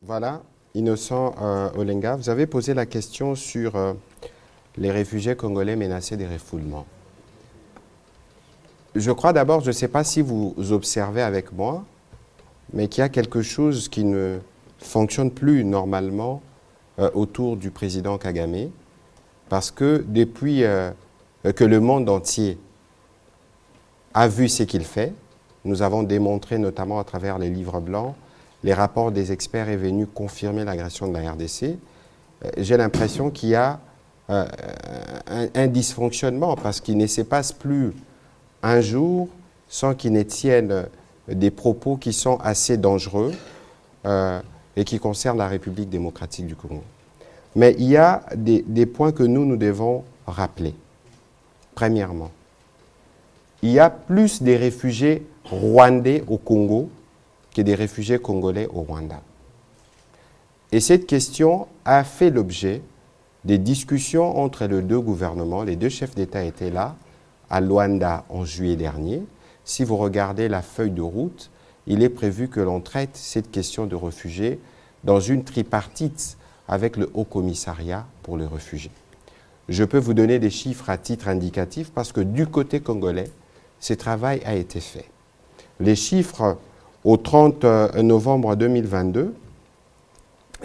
Voilà, Innocent euh, Olenga, vous avez posé la question sur euh, les réfugiés congolais menacés des refoulements. Je crois d'abord, je ne sais pas si vous observez avec moi, mais qu'il y a quelque chose qui ne fonctionne plus normalement euh, autour du président Kagame, parce que depuis euh, que le monde entier a vu ce qu'il fait, nous avons démontré notamment à travers les livres blancs, les rapports des experts est venu confirmer l'agression de la RDC, euh, j'ai l'impression qu'il y a euh, un, un dysfonctionnement parce qu'il ne se passe plus un jour sans qu'il ne tienne des propos qui sont assez dangereux euh, et qui concernent la République démocratique du Congo. Mais il y a des, des points que nous, nous devons rappeler. Premièrement, il y a plus des réfugiés rwandais au Congo que des réfugiés congolais au Rwanda. Et cette question a fait l'objet des discussions entre les deux gouvernements. Les deux chefs d'État étaient là, à Luanda, en juillet dernier. Si vous regardez la feuille de route, il est prévu que l'on traite cette question de réfugiés dans une tripartite avec le Haut Commissariat pour les réfugiés. Je peux vous donner des chiffres à titre indicatif parce que du côté congolais, ce travail a été fait. Les chiffres au 30 novembre 2022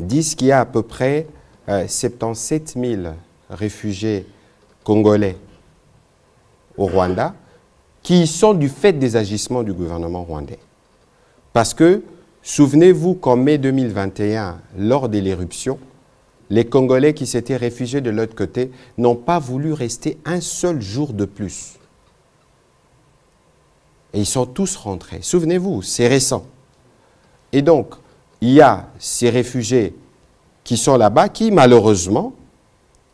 disent qu'il y a à peu près euh, 77 000 réfugiés congolais au Rwanda qui sont du fait des agissements du gouvernement rwandais. Parce que, souvenez-vous qu'en mai 2021, lors de l'éruption, les Congolais qui s'étaient réfugiés de l'autre côté n'ont pas voulu rester un seul jour de plus. Et ils sont tous rentrés. Souvenez-vous, c'est récent. Et donc, il y a ces réfugiés qui sont là-bas, qui malheureusement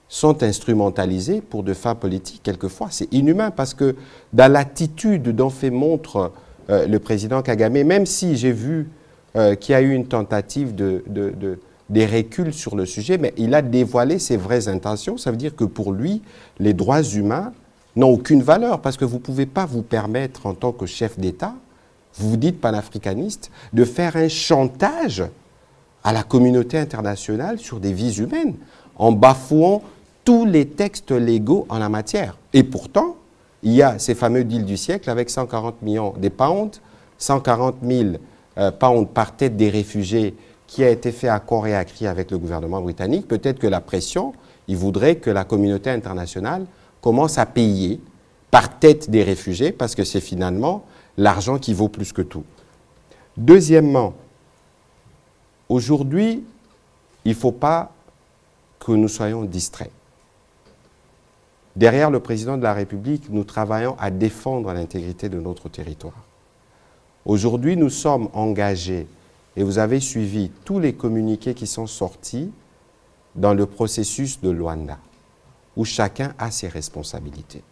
sont instrumentalisés pour des fins politiques quelquefois. C'est inhumain parce que dans l'attitude dont fait montre euh, le président Kagame, même si j'ai vu euh, qu'il y a eu une tentative de, de, de des reculs sur le sujet, mais il a dévoilé ses vraies intentions. Ça veut dire que pour lui, les droits humains n'ont aucune valeur parce que vous ne pouvez pas vous permettre en tant que chef d'État, vous vous dites panafricaniste, de faire un chantage à la communauté internationale sur des vies humaines en bafouant tous les textes légaux en la matière. Et pourtant, il y a ces fameux deals du siècle avec 140 millions de pounds, 140 000 euh, pounds par tête des réfugiés qui a été fait à corps et à cri avec le gouvernement britannique. Peut-être que la pression, il voudrait que la communauté internationale commence à payer par tête des réfugiés parce que c'est finalement l'argent qui vaut plus que tout. Deuxièmement, aujourd'hui, il ne faut pas que nous soyons distraits. Derrière le président de la République, nous travaillons à défendre l'intégrité de notre territoire. Aujourd'hui, nous sommes engagés et vous avez suivi tous les communiqués qui sont sortis dans le processus de Luanda, où chacun a ses responsabilités.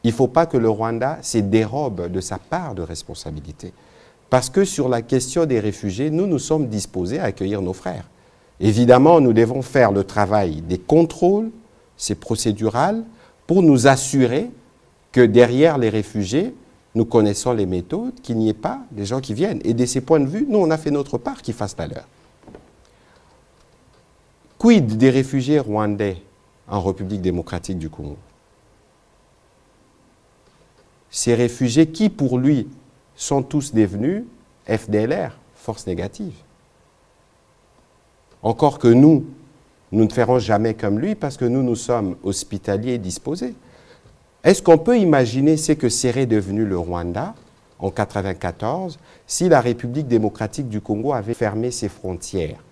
Il ne faut pas que le Rwanda se dérobe de sa part de responsabilité, parce que sur la question des réfugiés, nous nous sommes disposés à accueillir nos frères. Évidemment, nous devons faire le travail des contrôles, c'est procédural, pour nous assurer que derrière les réfugiés, nous connaissons les méthodes, qu'il n'y ait pas des gens qui viennent. Et de ces points de vue, nous, on a fait notre part qu'ils fassent la leur. Quid des réfugiés rwandais en République démocratique du Congo Ces réfugiés qui, pour lui, sont tous devenus FDLR, force négative. Encore que nous, nous ne ferons jamais comme lui parce que nous, nous sommes hospitaliers et disposés. Est-ce qu'on peut imaginer ce que serait devenu le Rwanda en 1994 si la République démocratique du Congo avait fermé ses frontières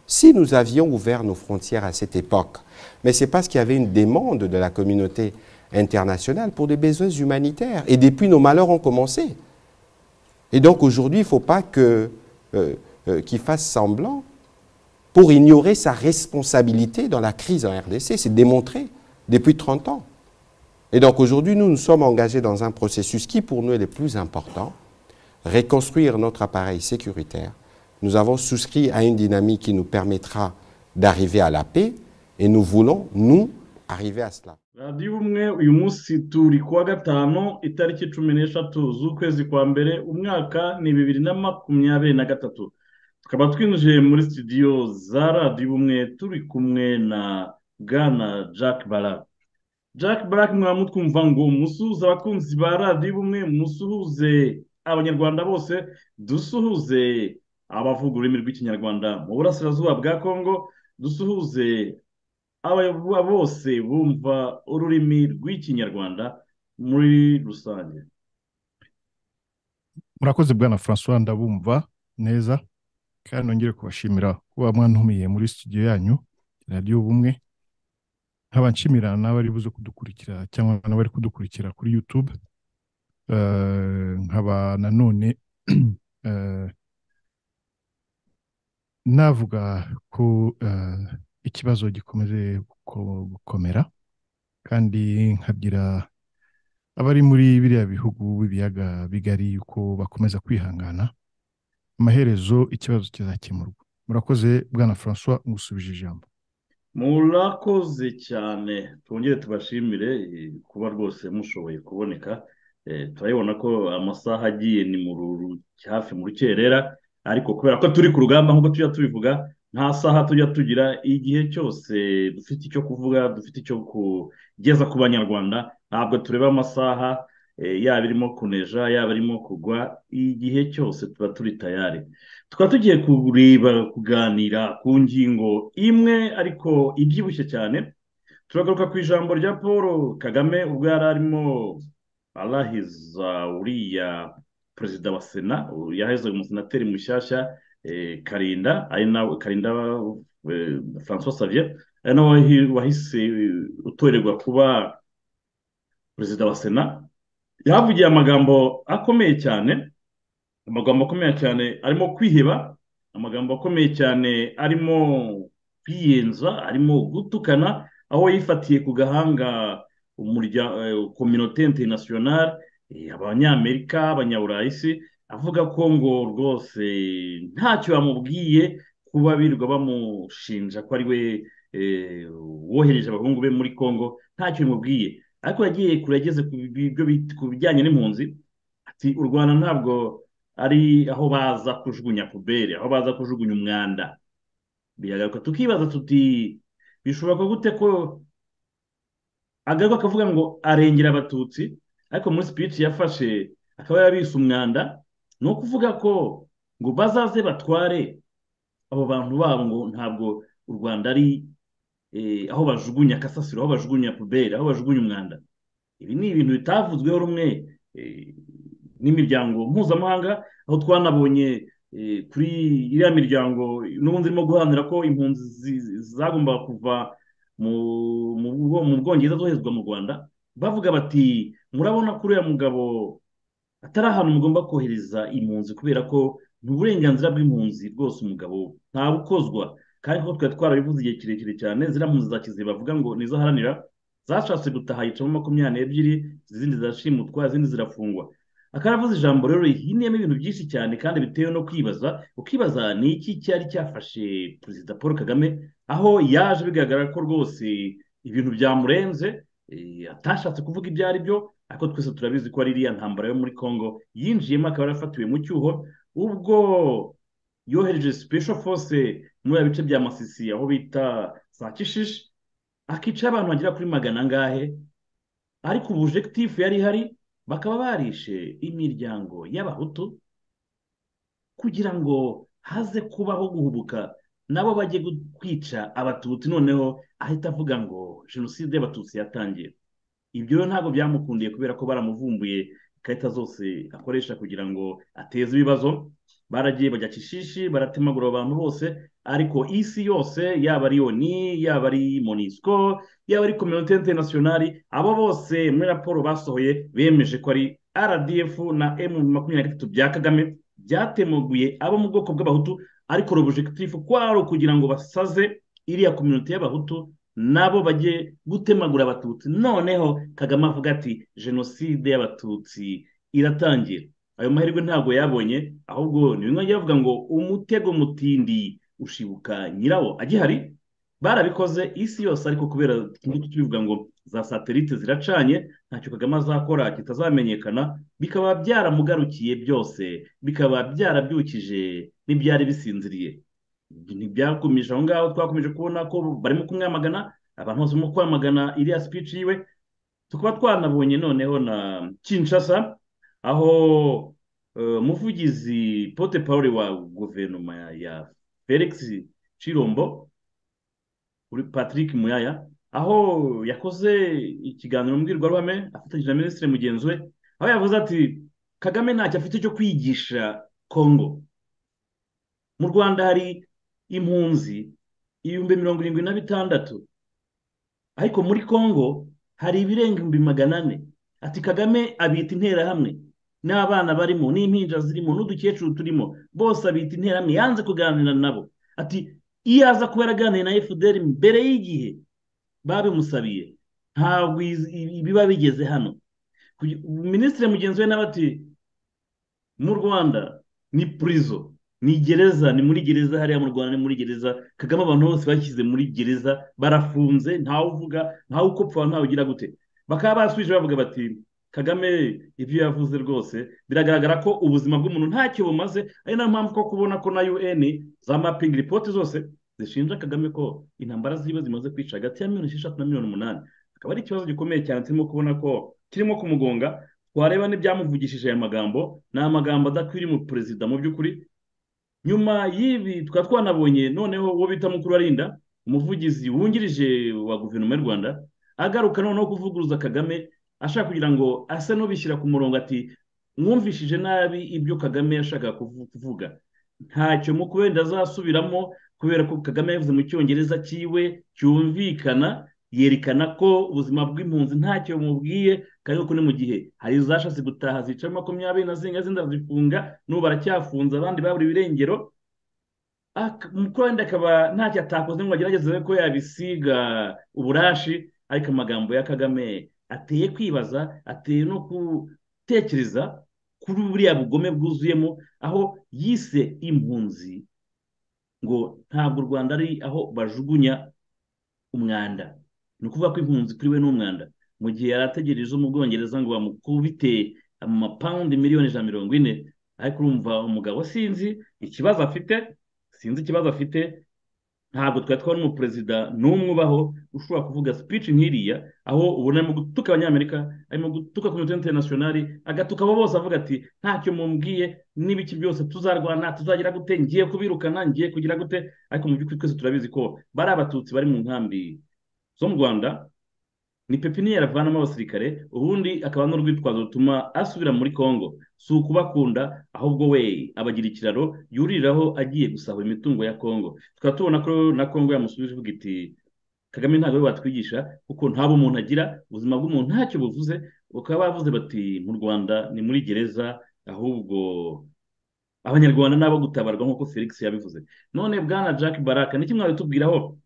Si nous avions ouvert nos frontières à cette époque, mais c'est parce qu'il y avait une demande de la communauté internationale pour des besoins humanitaires. Et depuis, nos malheurs ont commencé. Et donc aujourd'hui, il ne faut pas qu'il euh, euh, qu fasse semblant pour ignorer sa responsabilité dans la crise en RDC. C'est démontré depuis 30 ans. Et donc aujourd'hui, nous nous sommes engagés dans un processus qui, pour nous, est le plus important, reconstruire notre appareil sécuritaire. Nous avons souscrit à une dynamique qui nous permettra d'arriver à la paix et nous voulons, nous, arriver à cela. radiyo ubumwe uyu munsi turi kuwa gatanu itariki cumi n'eshatu z'ukwezi kwa mbere umwaka ni bibiri na makumyabiri na gatatu tukaba twinjiye muri studio za radiyo ubumwe turi kumwe na bwana jack barak jack barak mwaba mutwumva ngo musuhuze abakunzi ba radiyo ubumwe musuhuze abanyarwanda bose dusuhuze abavuga ururimi rw'ikinyarwanda mu burasirazuba bwa kongo dusuhuze aba bose bumva ururimi rw'ikinyarwanda muri rusange murakoze bwana francois ndabumva neza kandi nongere kubashimira kuba mwantumiye muri studio yanyu radiyo ubumwe nkaba nshimira n'abari buze kudukurikira cyangwa n'abari kudukurikira kuri youtube Eh, nkaba nanone eh, navuga ko eh, ikibazo gikomeje guko- gukomera kandi nkabwira abari muri biriya bihugu b'ibiyaga bigari yuko bakomeza kwihangana amaherezo ikibazo kizakemurwa murakoze bwana francois ngusubije ijambo murakoze cyane twongere tubashimire eh, kuba rwose mushoboye kuboneka Eh, turabibona ko amasaha agiye ni mu ruru- hafi mu rukerera ariko kubera ko turi ku rugamba nk'uko tujya tubivuga nta saha tujya tugira igihe cyose dufite icyo kuvuga dufite icyo kugeza ku banyarwanda ntabwo tureba amasaha eh, yaba irimo kuneja yaba irimo kugwa igihe cyose tuba turi tayari tukaba tugiye kureba kuganira ku ngingo imwe ariko ibyibushye cyane turagaruka ku ijambo rya paul kagame ubwo yari arimo arahiza uriya perezida wa sena yahizaga umusenateri mushyashya eh, karinda ari nawe karinda eh, francois xavier ari nawe wahi- wahise eh, utorerwa kuba perezida wa sena yahavugiye amagambo akomeye cyane amagambo akomeye cyane arimo kwiheba amagambo akomeye cyane arimo kwiyenza arimo gutukana aho yifatiye ku gahanga umurya- eh, kominote interinasiyonari eh, abanyamerika abanyaburayi se avuga ko ngo rwose ntacyo bamubwiye kuba birirwa bamushinja ko ari we eh, wohereje abahungu be muri congo ntacyo bimubwiye ariko yagiye kure ageze ku bi- byo bit- ku bijyanye n'impunzi ati u rwanda ntabwo ari aho baza kujugunya puberi aho baza kujugunya umwanda biragaruka tukibaza tuti bishoboka gute ko agaruka akavuga ngo arengera abatutsi ariko muri speech yafashe akaba yabise umwanda ni ukuvuga ko ngo bazaze batware abo bantu babo ngo ntabwo u rwanda ari eh, aho bajugunya kasasiro aho bajugunya puberi aho bajugunya umwanda ibi ni ibintu bitavuzweho rumwe eh, n'imiryango mpuzamahanga aho twanabonye eh, kuri iriya miryango n'ubundi irimo guharanira ko impunzi zi- zagombaga kuva mu- mu Bwo- mu bwongereza zoherezwa mu rwanda bavuga bati murabona ko uriya mugabo atari ahantu mugomba kohereza impunzi kubera ko ni uburenganzira bw'impunzi rwose umugabo ntabukozwa kandi ko twari twarabivuze igihe kirekire cyane ziriya mpunzi za kiziba bavuga ngo ni izo aharanira zashatse gutaha yicamo makumyabiri n'ebyiri izindi zirashimutwa izindi zirafungwa akaravuze ijambo rero rihiniyemo ibintu byinshi cyane kandi bitewe no kwibaza ukibaza ni iki cyari cyafashe perezida paul kagame aho yaje bigaragara ko rwose ibintu byamurenze eh, atashatse kuvuga ibyo ari byo ariko twese turabizi ko ari iriya ntambara yo muri congo yinjiyemo akaba yarafatiwe mu cyuho ubwo yohereje special force muri bya bice bya masisi aho bita za kishishi akicaho abantu bagera kuri magana angahe ariko ubujegitifu yari ihari bakaba barishe imiryango y'abahutu kugira ngo haze kubaho guhubuka nabo bajye gu- kwica abatutsi noneho ahita avuga ngo jenoside y'abatutsi yatangiye ibyo rero ntabwo byamukundiye kubera ko baramuvumbuye ikarita zose akoresha kugira ngo ateze ibibazo baragiye bajya kishishi baratemagura abo bantu bose ariko isi yose yaba ari oni yaba ari monisco yaba ari kominote interinasiyonari abo bose muri raporo basohoye bemeje ko ari rdf na m makumyabiri na gatatu bya kagame byatemuguye abo mu bwoko bw'abahutu ariko robujegitifu kwari ukugira ngo basaze iriya kominote y'abahutu nabo bajye gutemagura abatutsi noneho kagame avuga ati jenoside y'abatutsi iratangira ayo mahirwe ntabwo yabonye ahubwo ni bimwe yagiye bavuga ngo umutego mutindi ushibuka nyirawo agihari barabikoze isi yose ariko kubera tujye tubivuga ngo za satelite ziracanye ntacyo kagame azakora kitazamenyekana bikaba byaramugarukiye byose bikaba byarabyukije n'ibyari bisinziriye ntibyakumije aho ngaho twakomeje kubona ko barimo kumwamagana abantu bose barimo kwamagana iriya speech yiwe tukaba twanabonye noneho na kinshasa aho umuvugizi pote paul wa guverinoma ya felix cirombo patrick muyaya aho yakoze ikiganiro mbwirwaruhame afatanyije na minisitiri mugenzi we aho yavuze ati kagame ntacyo afite cyo kwigisha kongo mu rwanda hari impunzi ibihumbi mirongo irindwi na bitandatu ariko muri kongo hari ibirenga ibihumbi magana ane ati kagame abita interahamwe n'abana barimo n'impinja zirimo n'udukecuru turimo bose abita interahamwe yanze kuganira nabo ati iyo aza kuba yaraganiye na fdr mbere y'igihe babimusabiye ntabwo biba bigeze hano minisitiri mugenzi we nawe ati mu rwanda ni purizo ni gereza ni muri gereza hariya mu rwanda ni muri gereza kagame abantu bose bashyize muri gereza barafunze ntawe uvuga ntawe ukopfa ntawe ugira gute bakaba basubije bavuga bati kagame ibyo yavuze rwose biragaragara ko ubuzima bw'umuntu ntacyo bumaze ari nayo mpamvu ko kubona ko na un za mapingi ripoti zose zishinja kagame ko intambara ziba zimaze kwica hagati ya miliyoni esheshatu na miliyoni umunani akaba ari ikibazo gikomeye cyane turimo kubona ko kirimo kumugonga twareba n'ibyamuvugishije aya magambo ni amagambo adakwiriye mu perezida mu by'ukuri nyuma y'ibi tukaba twanabonye noneho uwo bita mukuru arinda umuvugizi wungirije wa guverinoma y'u rwanda agaruka noneho kuvuguruza kagame ashaka kugira ngo ase n'ubishyira ku murongo ati mwumvishije nabi ibyo kagame yashakaga kuvuga ntacyo mukubenda azasubiramo kubera ko kagame yavuze mu cyongereza cyiwe cyumvikana yerekana ko ubuzima bw'impunzi ntacyo bumubwiye kandi ko ni mu gihe hari izashatse gutaha zica makumyabiri na zirindwi zindi arazifunga n'ubu baracyafunze abandi babura ibirengero mukuru wenda akaba ntacyo atakoze ngo agerageze ko yabisiga uburashi ariko amagambo ya kagame ateye kwibaza ateye no gutekereza kuri buriya bugome bwuzuyemo aho yise impunzi ngo ntabwo u rwanda ari aho bajugunya umwanda ni ukuvuga ko impunzi kuri we ni umwanda mu gihe yari ategereje mu bwongereza ngo bamukubite amapawundi miliyoni ijana mirongo ine ariko urumva umugabo sinzi ikibazo afite sinzi ikibazo afite ntabwo twari twabona umuperezida n'umwe ubaho ushobora kuvuga speech nk'iriya aho ubona arimo gutuka abanyamerika arimo gutuka komite interinasiyonari agatuka abo bose avuga ati ntacyo mumbwiye n'ibiki byose tuzarwana tuzagira gute ngiye kubirukana ngiye kugira gute ariko mu by'ukuri twese turabizi ko bari abatutsi bari mu nkambi zo mu rwanda ni pepiniyeri avanamo abasirikare ubundi akaba n'urwitwazo rutuma asubira muri congo si ukubakunda ahubwo we abagira ikiraro yuririraho agiye gusahura imitungo ya congo tukaba tubona ko na congo yamusubije ivuga iti kagame ntabwo batwigisha kuko nta umuntu agira ubuzima bw'umuntu ntacyo buvuze bakaba bavuze bati mu rwanda ni muri gereza ahubwo abanyarwanda n'abo gutabarwa nk'uko felix yabivuze none bwana jack baraka ni kimwe mwabitubwiraho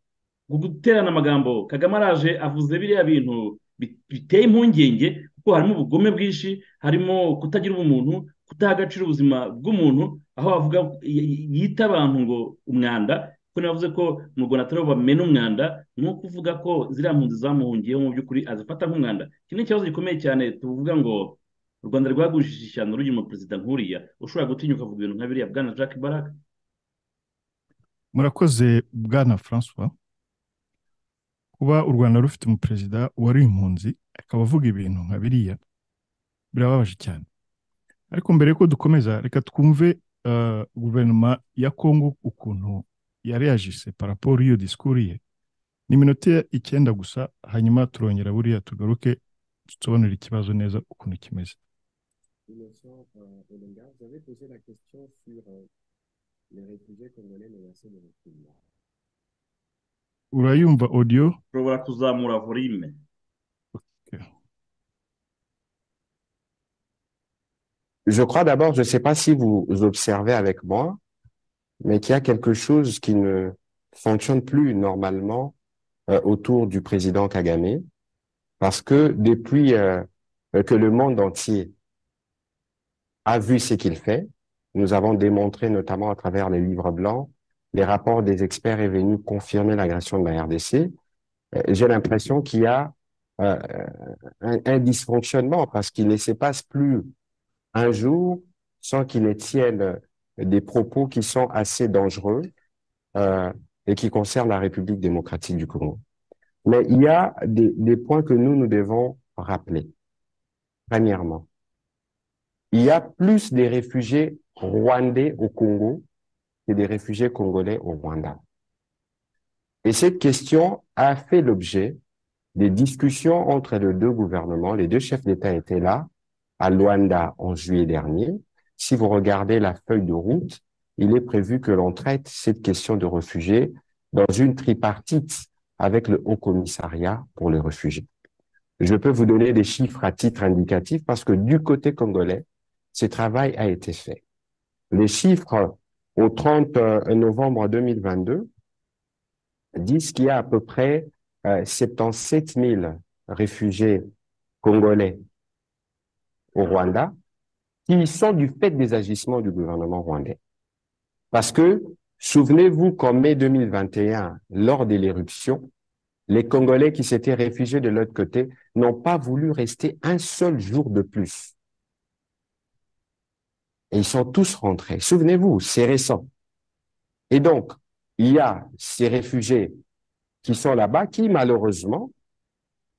guterana amagambo kagame araje avuze biriya bintu biteye impungenge kuko harimo ubugome bwinshi harimo kutagira ubumuntu kutaha agaciro ubuzima bw'umuntu aho avuga yita abantu ngo umwanda kuko navuze ko mu rwanda atari bamena umwanda ni ukuvuga ko ziriya mpunzi zamuhungiyeho mu by'ukuri azifata nk'umwanda iki ni ikibazo gikomeye cyane tuvuga ngo u rwanda rwagujije ishyano rugira perezida nkuriya ushobora gutinyuka kuvuga ibintu nka biriya bwana jack baraka murakoze bwana francois kuba u rwanda rufite umuperezida wari impunzi akaba avuga ibintu nka biriya birababaje cyane ariko mbere yuko dukomeza reka twumve guverinoma ya kongo ukuntu yari yajise paraporo y'iyo disikuru ye ni iminota icyenda gusa hanyuma turongera buriya tugaruke dusobanurira ikibazo neza ukuntu kimeze urayumva odiyo ushobora kuzamura volime Je crois d'abord, je ne sais pas si vous observez avec moi, mais qu'il y a quelque chose qui ne fonctionne plus normalement euh, autour du président Kagame, parce que depuis euh, que le monde entier a vu ce qu'il fait, nous avons démontré notamment à travers les livres blancs, les rapports des experts est venu confirmer l'agression de la RDC, euh, j'ai l'impression qu'il y a euh, un, un dysfonctionnement parce qu'il ne se passe plus un jour sans qu'il ne tienne des propos qui sont assez dangereux euh, et qui concernent la République démocratique du Congo. Mais il y a des, des points que nous, nous devons rappeler. Premièrement, il y a plus des réfugiés rwandais au Congo que des réfugiés congolais au Rwanda. Et cette question a fait l'objet des discussions entre les deux gouvernements. Les deux chefs d'État étaient là, à Luanda, en juillet dernier. Si vous regardez la feuille de route, il est prévu que l'on traite cette question de réfugiés dans une tripartite avec le Haut Commissariat pour les réfugiés. Je peux vous donner des chiffres à titre indicatif parce que du côté congolais, ce travail a été fait. Les chiffres au 30 novembre 2022 disent qu'il y a à peu près euh, 77 000 réfugiés congolais au Rwanda qui sont du fait des agissements du gouvernement rwandais. Parce que, souvenez-vous qu'en mai 2021, lors de l'éruption, les Congolais qui s'étaient réfugiés de l'autre côté n'ont pas voulu rester un seul jour de plus. Et ils sont tous rentrés. Souvenez-vous, c'est récent. Et donc, il y a ces réfugiés qui sont là-bas, qui malheureusement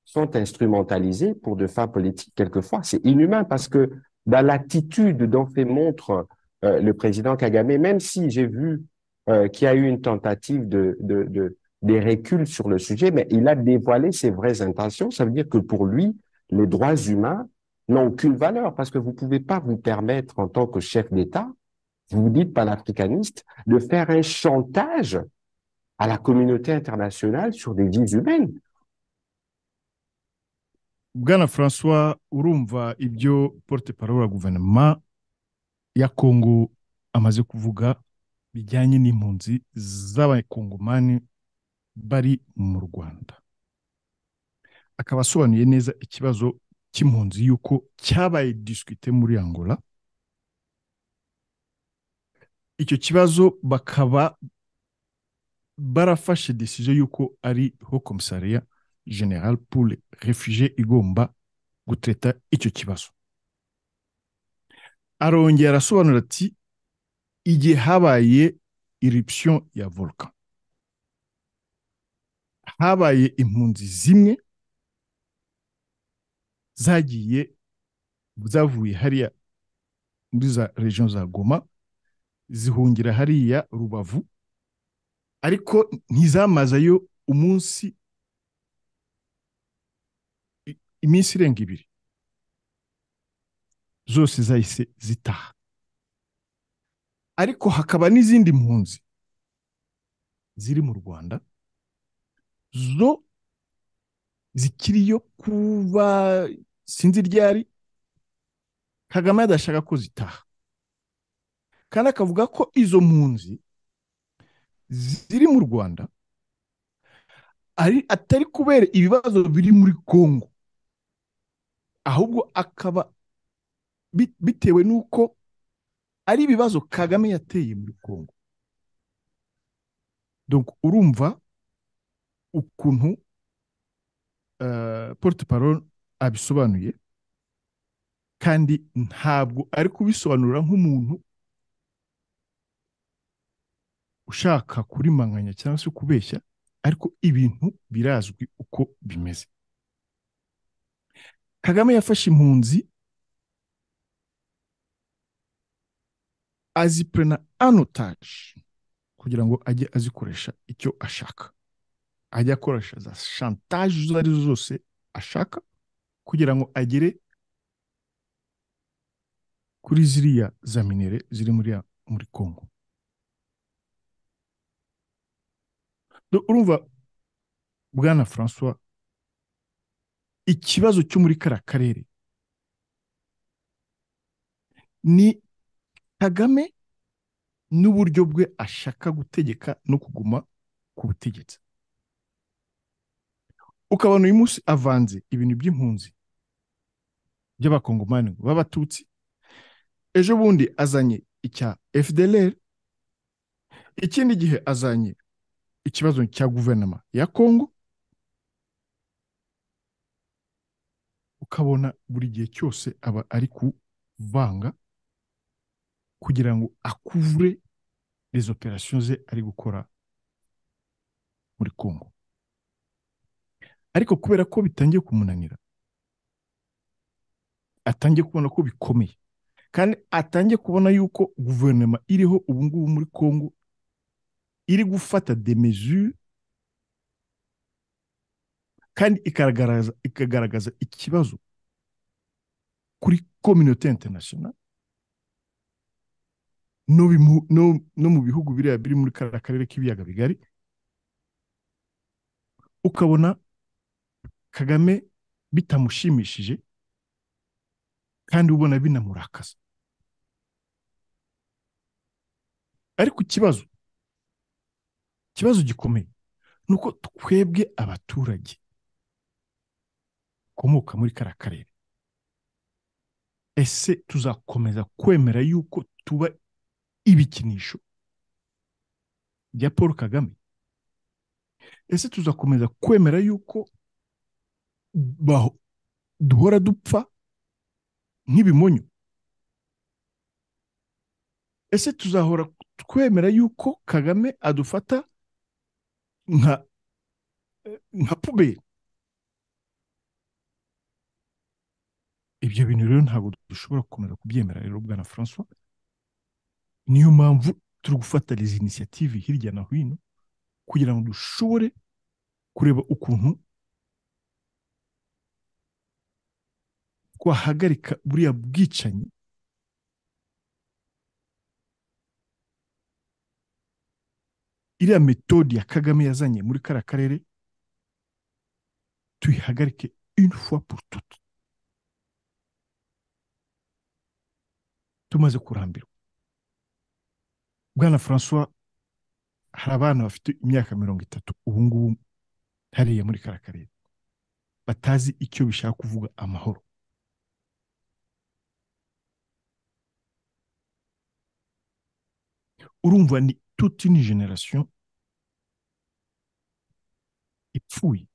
sont instrumentalisés pour de fins politiques quelquefois. C'est inhumain parce que dans l'attitude dont fait montre euh, le président Kagame, même si j'ai vu euh, qu'il y a eu une tentative de, de, de des reculs sur le sujet, mais il a dévoilé ses vraies intentions. Ça veut dire que pour lui, les droits humains n'ont aucune valeur parce que vous pouvez pas vous permettre en tant que chef d'État, vous vous dites panafricaniste, de faire un chantage à la communauté internationale sur des vies humaines. bwana françois urumva ibyo porte parole ya guverinoma ya kongo amaze kuvuga bijyanye n'impunzi z'abakongomani bari mu rwanda akaba asobanuye neza ikibazo cy'impunzi y'uko cyabaye disikite muri angola icyo kibazo bakaba barafashe desizo y'uko ari ho komisariya general pule refugee igomba gutreta icyo kibazo arongera arasobanura ati igihe habaye iripsiyo ya volcan habaye impunzi zimwe zagiye zavuye hariya muri za region za goma zihungira hariya rubavu ariko ntizamazayo umunsi iminsi irenga ibiri zose zahise zitaha ariko hakaba n'izindi mpunzi ziri mu rwanda zo zikiriyo kuba sinzi ryari kagame adashaka ko zitaha kandi akavuga ko izo mpunzi ziri mu rwanda atari kubera ibibazo biri muri congo ahubwo akaba bitewe n'uko ari ibibazo kagame yateye muri congo donc urumva ukuntu porute parole abisobanuye kandi ntabwo ari kubisobanura nk'umuntu ushaka kurimanganya cyangwa se kubeshya ariko ibintu birazwi uko bimeze kagame yafashe impunzi azipurana anotaje kugira ngo ajye azikoresha icyo ashaka ajya akoresha za shantaje izo ari zo zose ashaka kugira ngo agere kuri ziriya za minere ziri muri muri congo urumva bwana francois ikibazo cyo muri kariya karere ni kagame n'uburyo bwe ashaka gutegeka no kuguma ku butegetsi ukabona uyu munsi avanze ibintu by'impunzi by'abakongomani b'abatutsi ejo bundi azanye icya fdlr ikindi gihe azanye ikibazo cya guverinoma ya kongo ukabona buri gihe cyose aba ari kuvanga kugira ngo akuvure les opérations ze ari gukora muri kongo ariko kubera ko bitangiye kumunanira atangiye kubona ko bikomeye kandi atangiye kubona yuko guverinoma iriho ubu ngubu muri kongo iri gufata de mesure kandi ikagaragaza ikagaragaza ikibazo kuri communauté international no bimu- no- no mu bihugu biriya biri muri kariya karere k'ibiyaga bigari ukabona kagame bitamushimishije kandi ubona binamurakaza ariko ikibazo ikibazo gikomeye ni uko twebwe abaturage dukomoka muri kariya karere ese tuzakomeza kwemera yuko tuba ibikinisho bya paul kagame ese tuzakomeza kwemera yuko baho- duhora dupfa nk'ibimonyo ese tuzahora twemera yuko kagame adufata nka nka puberi ibyo bintu rero ntabwo dushobora gukomeza kubyemera rero bwana francois niyo mpamvu turi gufata izi inisiyative hirya na hino kugira ngo dushobore kureba ukuntu twahagarika buriya bwicanyi iriya metode ya kagame yazanye muri kariya karere tuyihagarike une fois pour toutes tumaze kurambirwa bwana francois hari abana bafite imyaka mirongo itatu ubu ngubu hariya muri kariya karere batazi icyo bishaka kuvuga amahoro urumva ni toute une génération ipfuye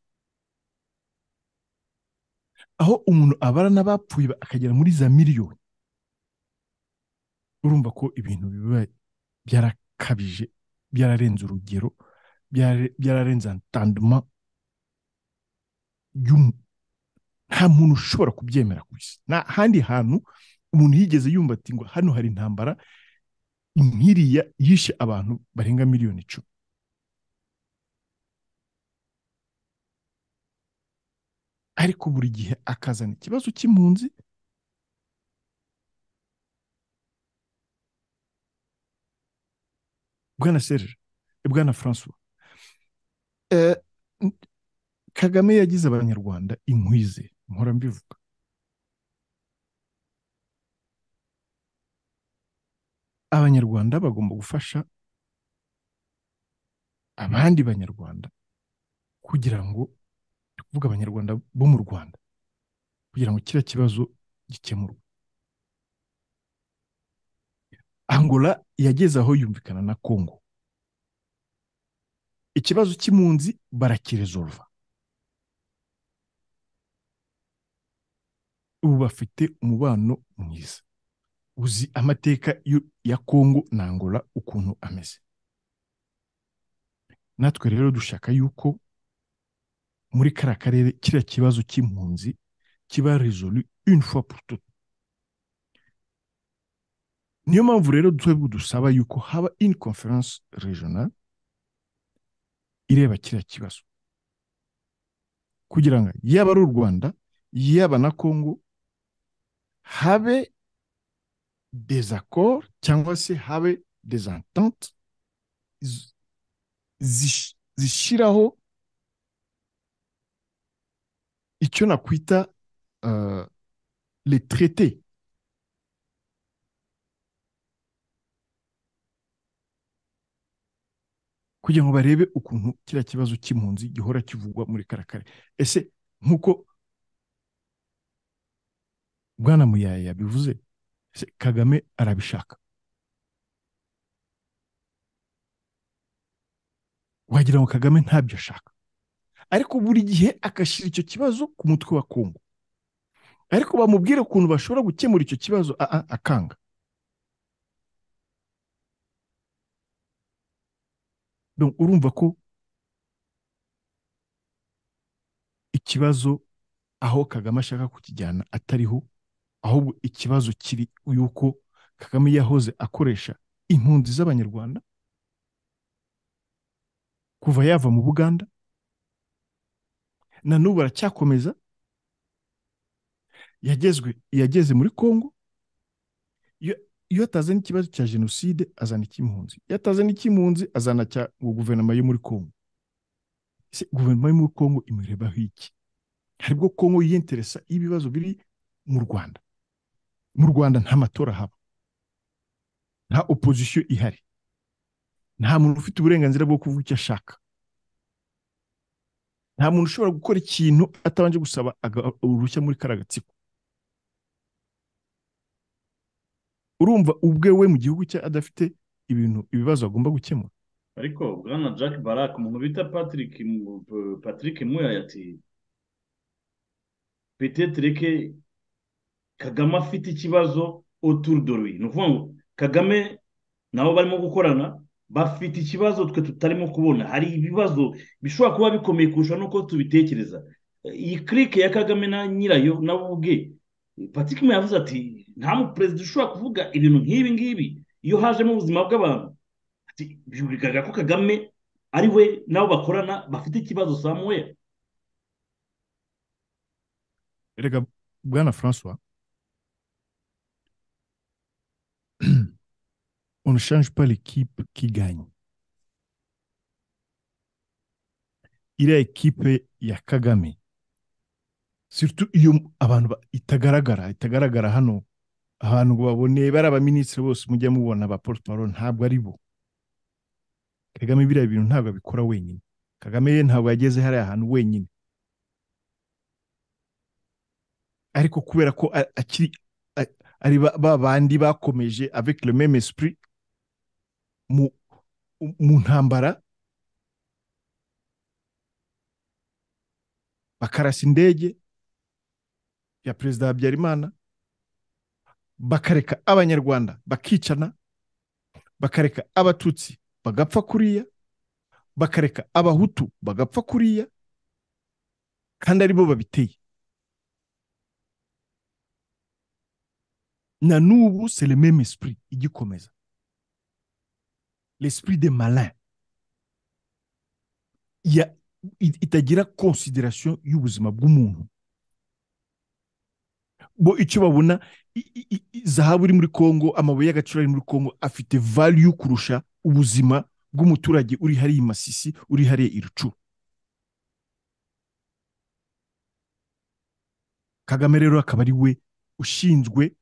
aho umuntu abara n'abapfuye ba- akagera muri za miliyoni urumva ko ibintu biba byarakabije byararenze urugero byara- byararenze entendement y'umu- nta muntu ushobora kubyemera ku isi nta handi hantu umuntu yigeze yumva ati ngo hano hari intambara nkiriya yishe abantu barenga miliyoni icumi ariko buri gihe akazana ikibazo cy'impunzi bwana serge eh, bwana francois Eh, n- kagame yagize abanyarwanda inkwize mpora mbivuga abanyarwanda bagomba gufasha abandi banyarwanda kugira ngo ndi kuvuga abanyarwanda bo mu rwanda kugira ngo kiriya kibazo gikemurwe angola yageze aho yumvikana na congo ikibazo cy'impunzi barakiresolva ubu bafite umubano mwiza uzi amateka y'u- ya Kongo na Angola ukuntu ameze natwe rero dushaka yuko muri kariya karere kiriya kibazo cy'impunzi kiba resolu une fois pour tout niyo mpamvu rero twebwe dusaba yuko haba une conference regional ireba kiriya kibazo kugira ngo yaba ari u rwanda yaba na kongo habe des accords cyangwa se habe des ententes z- zish- zishyiraho icyo nakwita uh, les traités kugira ngo barebe ukuntu kiriya kibazo cy'impunzi gihora kivugwa muri karakare ese nk'uko bwana muyaye yabivuze se kagame arabishaka wagira ngo kagame ntabyo ashaka ariko buri gihe agashyira icyo kibazo ku mutwe wa kongo ariko bamubwire ukuntu bashobora gukemura icyo kibazo a- a- akanga Donc, urumva ko ikibazo aho kagame ashaka kukijyana atariho ahubwo ikibazo kiri yuko kagame yahoze akoresha impunzi z'abanyarwanda kuva yava mu buganda na n'ubu aracyakomeza yagezwe yageze muri congo iyo iyo ataza n'ikibazo cya jenoside azana icy'impunzi iyo ataza n'icy'impunzi azana cya ngo guverinoma yo muri congo se guverinoma yo muri congo imurebaho iki hari bwo congo yiyinteresa ibibazo biri mu rwanda mu rwanda nta matora haba nta opozisiyo ihari nta muntu ufite uburenganzira bwo kuvuga icyo ashaka nta muntu ushobora gukora ikintu atabanje gusaba aga- uruhushya muri kariya gatsiko urumva ubwe we mu gihugu cye adafite ibintu ibibazo agomba gukemura ariko bwana jack barak umuntu bita patrick Mu- P- patrick mweya ati petetre ke kagame afite ikibazo autour de lui ni ukuvuga ngo kagame nabo barimo gukorana bafite ikibazo twe tutarimo kubona hari ibibazo bishobora kuba bikomeye kurusha n'uko tubitekereza iyi kirike ya kagame na nyirayo nabo ubwe patrick mweya yavuze ati nta mu perezida ushobora kuvuga ibintu nk'ibi ngibi iyo hajemo ubuzima bw'abantu Ati, bigaragara ko kagame ari we n'abo bakorana bafite ikibazo samuweri erega bwana francois on ne change pas l'équipe qui gagne iriya ekipe ya kagame surtout iyo abantu ba- itagaragara itagaragara hano abantu ngo babone bari abaminisitiri bose mujya mubona ba porutparo ntabwo ari bo kagame biriya bintu ntabwo abikora wenyine kagame ye ntabwo yageze hariya hantu wenyine ariko kubera ko a- akiri a- ari ba- ba bandi bakomeje avec le même esprit mu mu ntambara bakarasa indege ya perezida habyarimana bakareka abanyarwanda bakicana bakareka abatutsi bagapfa kuriya bakareka abahutu bagapfa kuriya kandi ari bo babiteye na n'ubu c'est le même esprit igikomeza l'esprit des malins ya it- itagira considération y'ubuzima bw'umuntu bo icyo babona i- i- i- i- zahabu iri muri congo amabuye y'agaciro ari muri congo afite value kurusha ubuzima bw'umuturage uri hariya i masisi uri hariya i rucuru kagame rero akaba ari we ushinzwe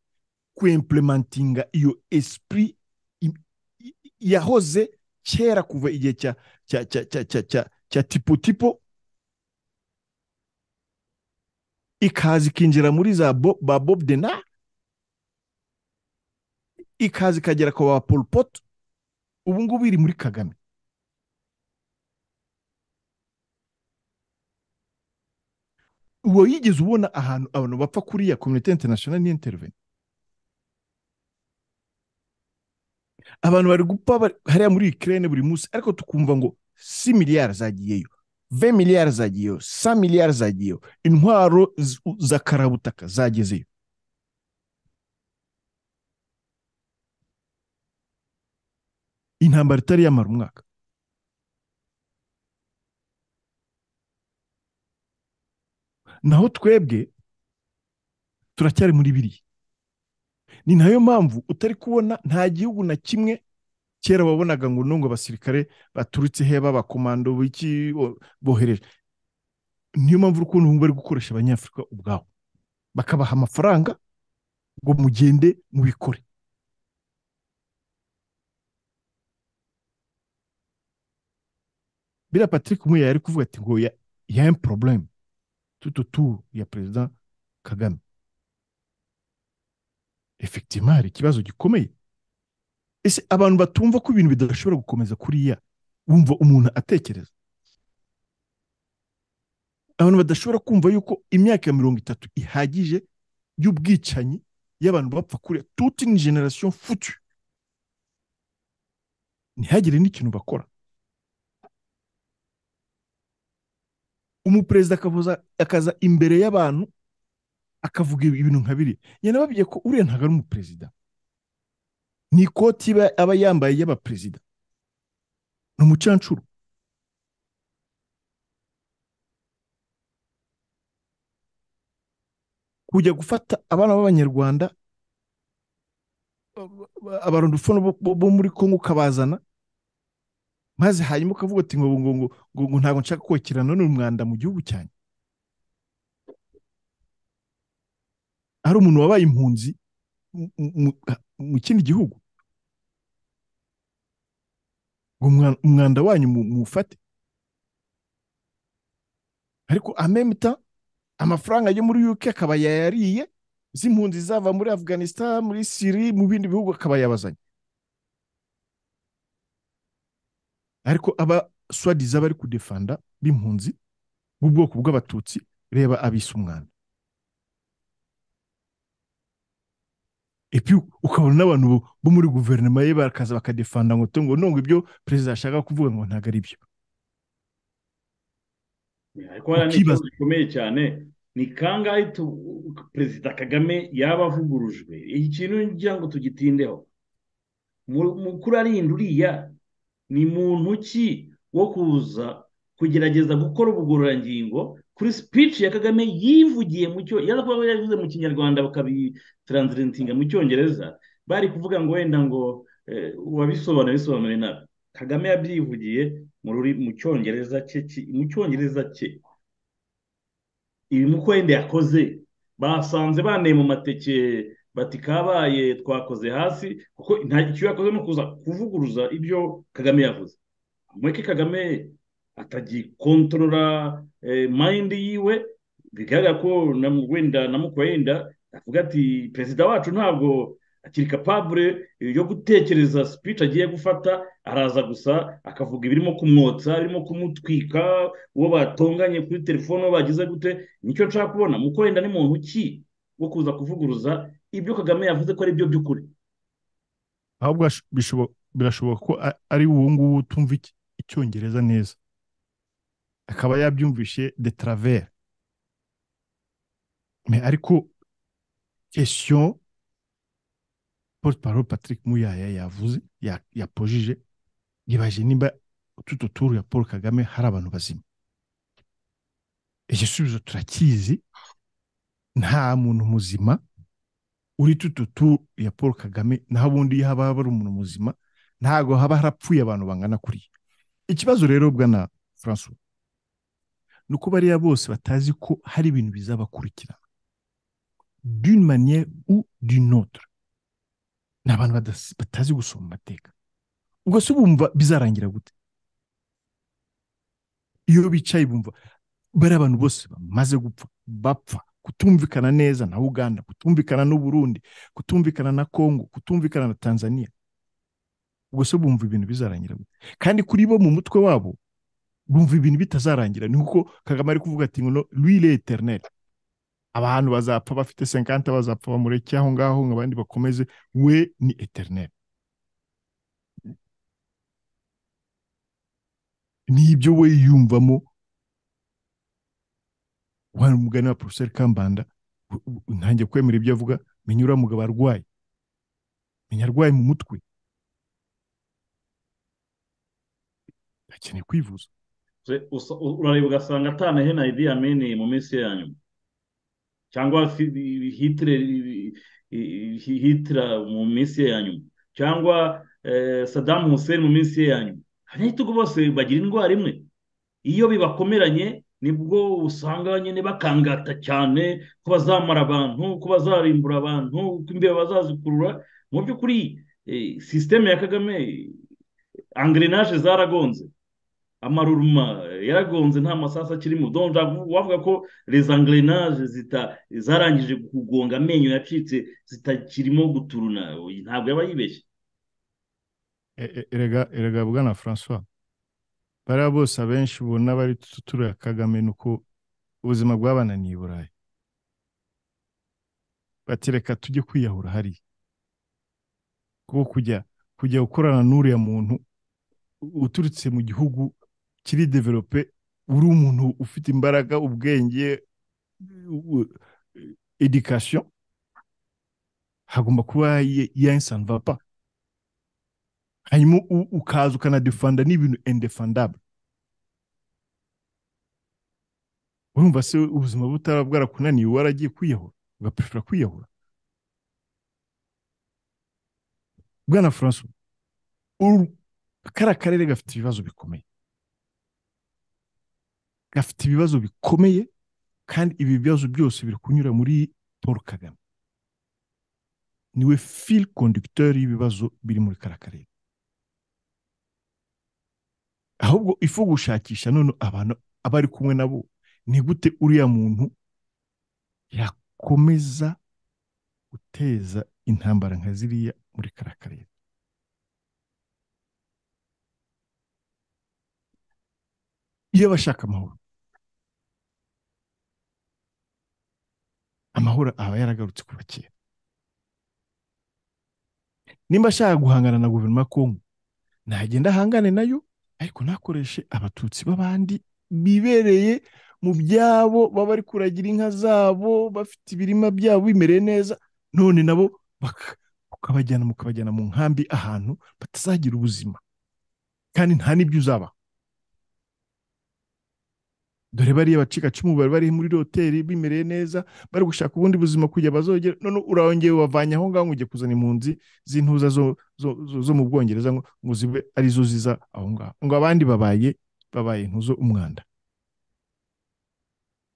kuimplementinga iyo esprit im- i- i- yahoze kera kuva igihe cya cya cya cya cya cya cya tipo tipo ikaza ikinjira muri za bo, ba bob dena ikaza ikagera ku ba pol pot ubu ngubu iri muri kagame wigeze ubona ahantu abantu bapfa kuriya komite international ni intervene abantu bari gupfa bari- hariya muri ukraine buri munsi ariko tukumva ngo si miliyari zagiyeyo ve miliyari zagiyeyo sa miliyari zagiyeyo intwaro z- za karabutaka zagezeyo intambara itari yamara umwaka naho twebwe turacyari muri biriya ni nayo mpamvu utari kubona nta gihugu na kimwe kera wabonaga ngo nungu abasirikare baturutse he b'abakomando b'iki bo- bohereje niyo mpamvu urukundo ubu bari gukoresha abanyafurika ubwabo bakabaha amafaranga ngo mugende mubikore biriya patrick muya yari kuvuga ati ngo ya- ya un problème tout autour ya perezida kagame effectivement hari ikibazo gikomeye ese abantu batumva ko ibintu bidashobora gukomeza kuriya wumva umuntu atekereza abantu badashobora kumva yuko imyaka ya mirongo itatu ihagije y'ubwicanyi y'abantu bapfa kuriya toute une generation foutue ntihagire n'ikintu bakora umuperezida akavuza akaza imbere y'abantu akavuga ibintu nka biriya yanababwiye ko uriya ntabwo ari umuperezida ni ikoti iba aba yambaye y'abaperezida ni umucancuro kujya gufata abana b'abanyarwanda abarundufo bo muri kongo ukabazana maze hanyuma ukavuga ati ngo ngo ngo ngo ntabwo nshaka kokerana n'umwanda mu gihugu cyanjye hari umuntu wabaye impunzi mu kindi gihugu ngo umwanda wanyu muwufate ariko amemita amafaranga yo muri UK akaba yayariye z'impunzi zava muri Afghanistan muri Syria mu bindi bihugu akaba yabazanye ariko aba swadiza bari kudefanda b'impunzi b'ubwoko bw'abatutsi reba abisa umwana epi ukabona n'abantu bo muri guverinoma ye bakaza bakadefanda ngo ngo nungu ibyo perezida ashaka kuvuga ngo ntabwo ari byo ariko hariya ni ikibazo gikomeye cyane ni kangahe perezida kagame yaba avugurujwe iki kintu ngira ngo tugitindeho mukuru arinda uriya ni muntu ki wo kuza kugerageza gukora ubugororangingo kuri speech ya kagame yivugiye mu cyo yaza kuba yavuze mu kinyarwanda bakabitransitinga mu cyongereza bari kuvuga ngo wenda ngo uwabisobanura bisobanure nabi kagame yabyivugiye mu cyongereza cye mu cyongereza cye ibimuko wenda yakoze basanze baneye mu mateke bati kabaye twakoze hasi kuko nta icyo yakoze ni ukuza kuvuguruza ibyo kagame yavuze mureke kagame atagikontorora mayindi yiwe bigaragara ko wenda na wenda avuga ati perezida wacu ntabwo akiri kapabure yo gutekereza speech agiye gufata araza gusa akavuga ibirimo kumwotsa birimo kumutwika uwo batonganye kuri telefone uwo bagize gute nicyo nshaka kubona muko wenda ni muntu ki wo kuza kuvuguruza ibyo kagame yavuze ko ari byo by'ukuri ahubwo birashoboka ko ari ubu ngubu utumva icyongereza neza akaba yabyumvishe de travers ariko kesiyo porte parole patrick muyaya yavuze yapojije yibaje nimba ututo turu ya paul kagame hari abantu bazima igisubizo turakizi nta muntu muzima uri tuto turu ya paul kagame naho ubundi haba hari umuntu muzima ntabwo haba harapfuye abantu bangana kuriya ikibazo rero bwana francois ni uko bariya bose batazi ko hari ibintu bizabakurikirana d'une manière ou d'une autre ni abantu batazi gusoma amateka ubwo se bumva bizarangira gute iyo bicaye bumva bari abantu bose bamaze gupfa bapfa kutumvikana neza na uganda kutumvikana n'uburundi kutumvikana na kongo kutumvikana na tanzania ubwo se bumva ibintu bizarangira gute kandi kuri bo mu mutwe wabo bumva ibintu bitazarangira ni kuko kagame ari kuvuga ati ngo rwire eterineri abantu bazapfa bafite senkanta bazapfa bamureke aho ngaho ngo abandi bakomeze we ni eterineri n'ibyo we yumvamo wari umugani wa porofeseri kambanda ntange kwemera ibyo avuga menya uriya mugabo arwaye menya arwaye mu mutwe akeneye kwivuza urareba ugasanga atanahena idi yameneye mu minsi ya nyuma cyangwa hitira mu minsi ye ya nyuma cyangwa sadamu hussein mu minsi ye ya nyuma abanyagitugu bose bagira indwara imwe iyo bibakomeranye nibwo usanga nyine bakangata cyane ko bazamara abantu ko bazarimbura abantu ko imbeba bazazikurura mu by'ukuri sisiteme ya kagame angrenage zaragonze amaruruma yaragonze nta masasu akirimo donje wavuga ko les angrenage zarangije kugonga amenyo yacitse zitakirimo guturuna ntabwo yaba yibeshye erega bwana francois bariya bose abenshi ubona bari tutura kagame ni uko ubuzima bw'abana ni i burayi bati reka tujye kwiyahura hariya kuko kujya kujya gukorana n'uriya muntu uturutse mu gihugu kiri develope uri umuntu ufite imbaraga ubwenge u- education hagomba kuba yansanvapa hanyuma u- ukaza ukanadefanda n'ibintu indefandable urumva se ubuzima butaba bwarakunaniye waragiye kwiyahura ugaprefera kwiyahura bwana francois uru kariya karere gafite ibibazo bikomeye gafite ibibazo bikomeye kandi ibi bibazo byose biri kunyura muri paul kagame niwe fil conducteur y'ibibazo biri muri kariya karere ahubwo ifu gushakisha none abantu abari kumwe nabo ni gute uriya muntu yakomeza guteza intambara nka ziriya muri kariya karere iyo abashaka amahoro amahoro aba yaragarutse kuva kera nimba ashaka guhangana na guverinoma ya kongo nagenda ahangane nayo ariko ntakoreshe abatutsi b'abandi bibereye mu byabo baba bari kuragira inka zabo bafite ibirima byabo bimereye neza none nabo baka- ukabajyana mukabajyana mu nkambi ahantu batazagira ubuzima kandi nta n'ibyo uzaba dore bariya bacikacumu bari bari muri hoteli bimereye neza bari gushaka ubundi buzima kugira bazogera none urongeye ubavanye aho ngaho ngo ujye kuzana impunzi z'intuza zo, zo, zo, zo mu bwongereza ngo, ngo zibe arizo ziza aho ngaho ngo abandi babaye babaye intuzo umwanda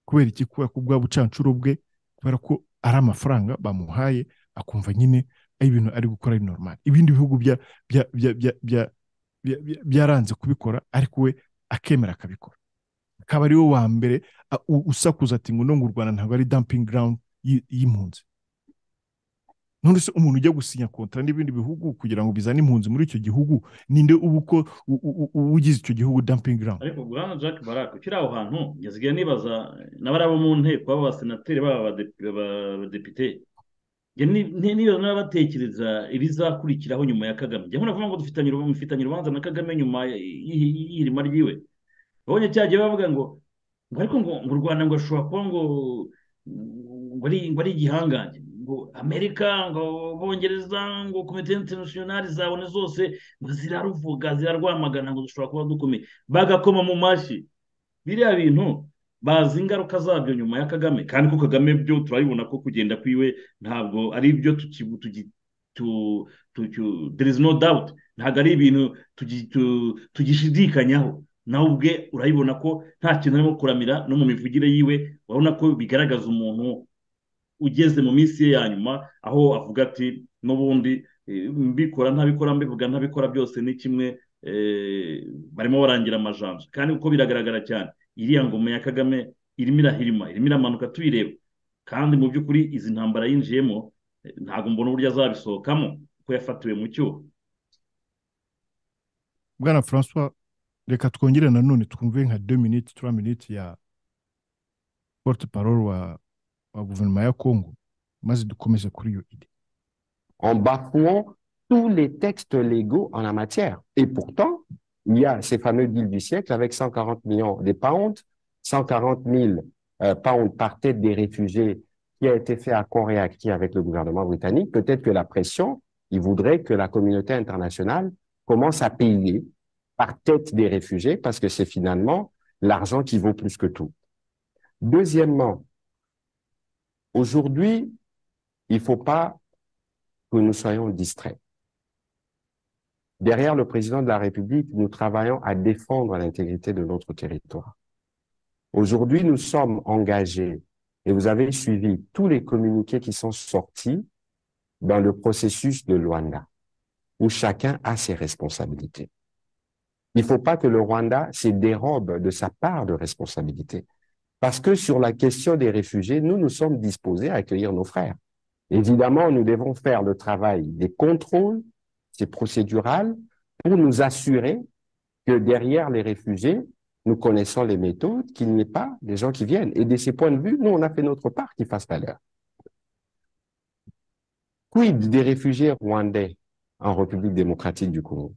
kubera iki kubera ko bwa bucancuro bwe kubera ko ari amafaranga bamuhaye akumva nyine ari ibintu ari gukora ari normal ibindi bihugu bya- bya- bya- bya- bya- bya- bya- byaranze kubikora ariko we akemera akabikora akaba ari we wa mbere a- u- usakuza ati ngo no ngo u rwanda ntabwo ari dumping ground y'i- y'impunzi none se umuntu ujya gusinya kontra n'ibindi bihugu kugira ngo bizane impunzi muri icyo gihugu ninde uba uko u- u- u- ugize icyo gihugu dumping ground ariko guhana jack barak ukiri aho hantu yazigera nibaza n'abari abo mu nteko baba abasenateri baba abade- aba- abadepite njye ni- ni- niyo n'abatekereza ibizakurikiraho nyuma ya kagame njya nkora kuvuga ngo dufitanye urubu- mufitanye urubanza na kagame nyuma y- y- y'ihirima ryiwe babonye cya gihe bavuga ngo ngo ariko ngo ngo u rwanda ngo rushobora kuba ngo ngo ari ngo ari igihangange ngo amerika ngo bongereza ngo komite interinasiyonari zabone zose ngo ziraruvuga zirarwamagana ngo dushobora kuba dukomeye bagakoma mu mashyi biriya bintu bazi ingaruka zabyo nyuma ya kagame kandi ko kagame byo turabibona ko kugenda kwiwe ntabwo ari ibyo tuki- tugi- tu- tu- tu- there is no doubt ntabwo ari ibintu tugi- tu- tugishidikanyaho nawe ubwe urabibona ko nta kintu arimo kuramira no mu mivugire yiwe urabona ko bigaragaza umuntu ugeze mu minsi ye ya nyuma aho avuga ati n'ubundi eh, mbikora ntabikora mbivuga ntabikora byose ni kimwe eh, barimo barangira amajanja kandi uko biragaragara cyane iriya ngoma ya kagame irimo irahirima irimo iramanuka tuyireba kandi mu by'ukuri izi ntambara yinjiyemo eh, ntabwo mbona uburyo azabisohokamo kuko yafatiwe mu cyuho bwana francois reka twongere nanone twumve nka deux minutes trois minutes ya porte parole wa, wa guverinoma ya congo maze dukomeze kuri iyo ide en bafouant tous les textes légaux en la matière. Et pourtant, il y a ces fameux deals du siècle avec 140 millions de pounds, 140 000 euh, pounds par tête des réfugiés qui a été fait à Coréacti avec le gouvernement britannique. Peut-être que la pression, il voudrait que la communauté internationale commence à payer par tête des réfugiés parce que c'est finalement l'argent qui vaut plus que tout. Deuxièmement, aujourd'hui, il faut pas que nous soyons distraits. Derrière le président de la République, nous travaillons à défendre l'intégrité de notre territoire. Aujourd'hui, nous sommes engagés, et vous avez suivi tous les communiqués qui sont sortis dans le processus de Luanda, où chacun a ses responsabilités. Il ne faut pas que le Rwanda se dérobe de sa part de responsabilité, parce que sur la question des réfugiés, nous, nous sommes disposés à accueillir nos frères. Évidemment, nous devons faire le travail des contrôles, c'est procédural, pour nous assurer que derrière les réfugiés, nous connaissons les méthodes, qu'il n'y ait pas des gens qui viennent. Et de ces points de vue, nous, on a fait notre part qui fasse valeur. Quid des réfugiés rwandais en République démocratique du Congo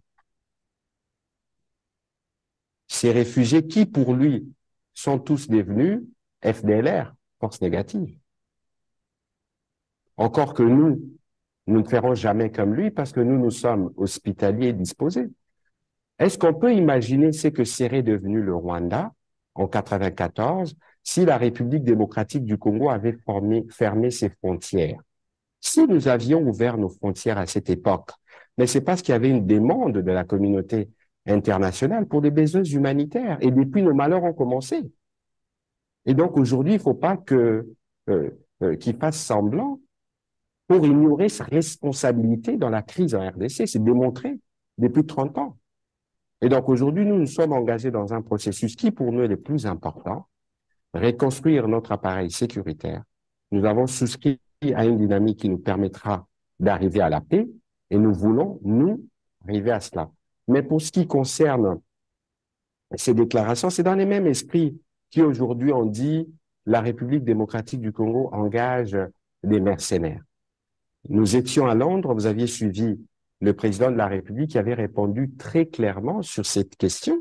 Ces réfugiés qui, pour lui, sont tous devenus FDLR, force négative. Encore que nous, nous ne ferons jamais comme lui parce que nous, nous sommes hospitaliers disposés. Est-ce qu'on peut imaginer ce que serait devenu le Rwanda en 94 si la République démocratique du Congo avait formé, fermé ses frontières? Si nous avions ouvert nos frontières à cette époque, mais c'est parce qu'il y avait une demande de la communauté internationale pour des besoins humanitaires. Et depuis, nos malheurs ont commencé. Et donc aujourd'hui, il ne faut pas que euh, euh, qu'ils fassent semblant pour ignorer sa responsabilité dans la crise en RDC. C'est démontré depuis 30 ans. Et donc aujourd'hui, nous nous sommes engagés dans un processus qui, pour nous, est le plus important, reconstruire notre appareil sécuritaire. Nous avons souscrit à une dynamique qui nous permettra d'arriver à la paix et nous voulons, nous, arriver à cela. Mais pour ce qui concerne ces déclarations, c'est dans les mêmes esprits qui aujourd'hui ont dit la République démocratique du Congo engage des mercenaires. Nous étions à Londres, vous aviez suivi le président de la République qui avait répondu très clairement sur cette question.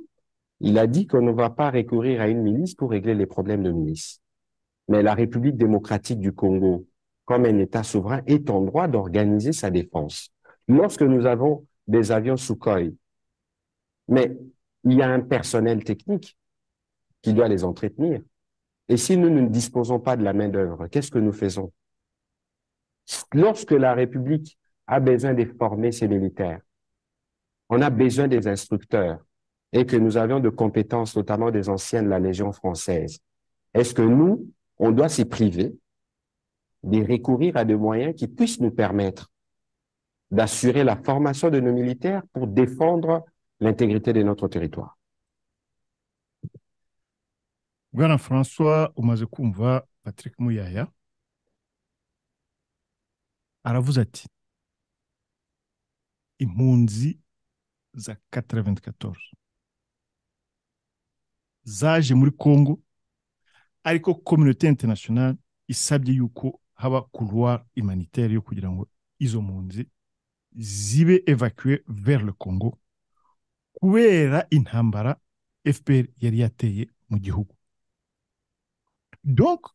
Il a dit qu'on ne va pas recourir à une milice pour régler les problèmes de milice. Mais la République démocratique du Congo, comme un État souverain, est en droit d'organiser sa défense. Lorsque nous avons des avions Sukhoi, mais il y a un personnel technique qui doit les entretenir. Et si nous ne disposons pas de la main-d'œuvre, qu'est-ce que nous faisons Lorsque la République a besoin de former ses militaires, on a besoin des instructeurs et que nous avions de compétences, notamment des anciens de la Légion française. Est-ce que nous, on doit s'y priver de recourir à des moyens qui puissent nous permettre d'assurer la formation de nos militaires pour défendre l'intégrité de notre territoire. bwana françois umaze kumva patrick muyaya aravuze ati impunzi za 94 zaje muri congo ariko communauté internationale isabye yuko haba couloir humanitaire yo kugira ngo izo mpunzi zibe evacué vers le congo kubera intambara fpr yari yateye mu gihugu donc